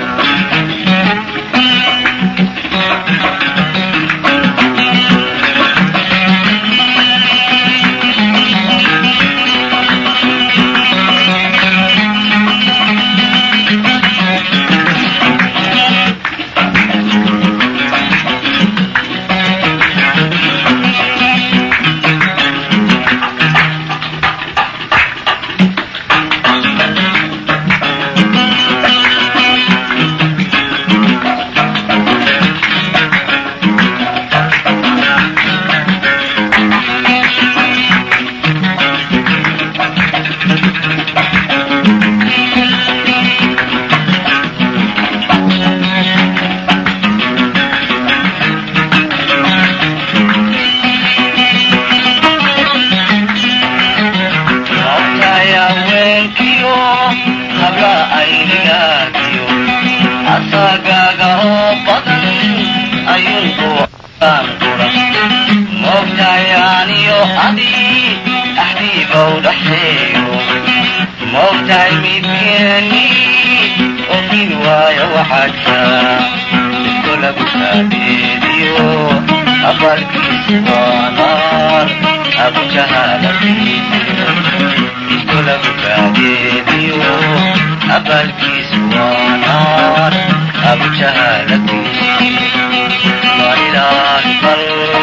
Mawtaya wenkiyo habla aynigagiyo asagaaga oo badan ayunku aan kura mawtayaaniyo adi axdiibow dhaxeeyo mawtahay midkeeni ofin waayo waxaadka isko lagu kaadeediyo abalkiis waa naar abujahaalatiisiyo isko lagu kaadeediyo abalkiis waa naar abujahaalatiisiyo balilaahi bal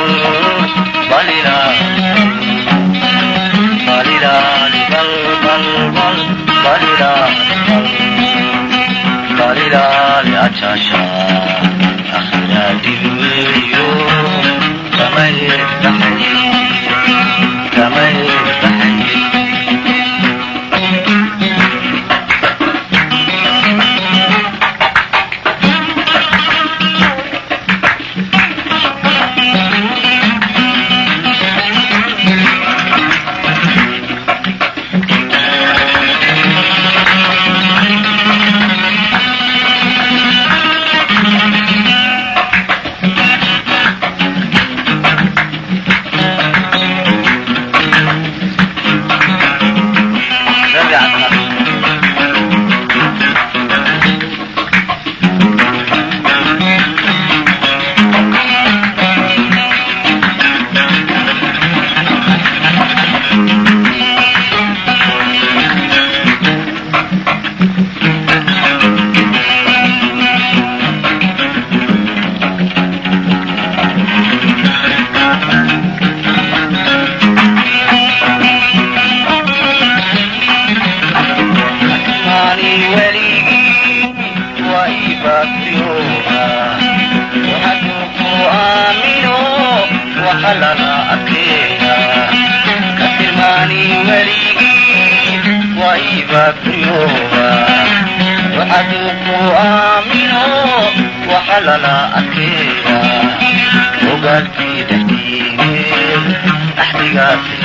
balilaahi balilaali bal bal bal balilaali bal balilaali ajasha akhiraadiweeyo damayr baxay damayr baxay maani weligii waa ii baaqriyooba waxaduu ku aamino waxa lala arkeeya ka tilmaani weligii waa ii baaqriyooba waxaduu ku aamino waxa lala arkeeya ogaalkii dhexdiine axdigaasi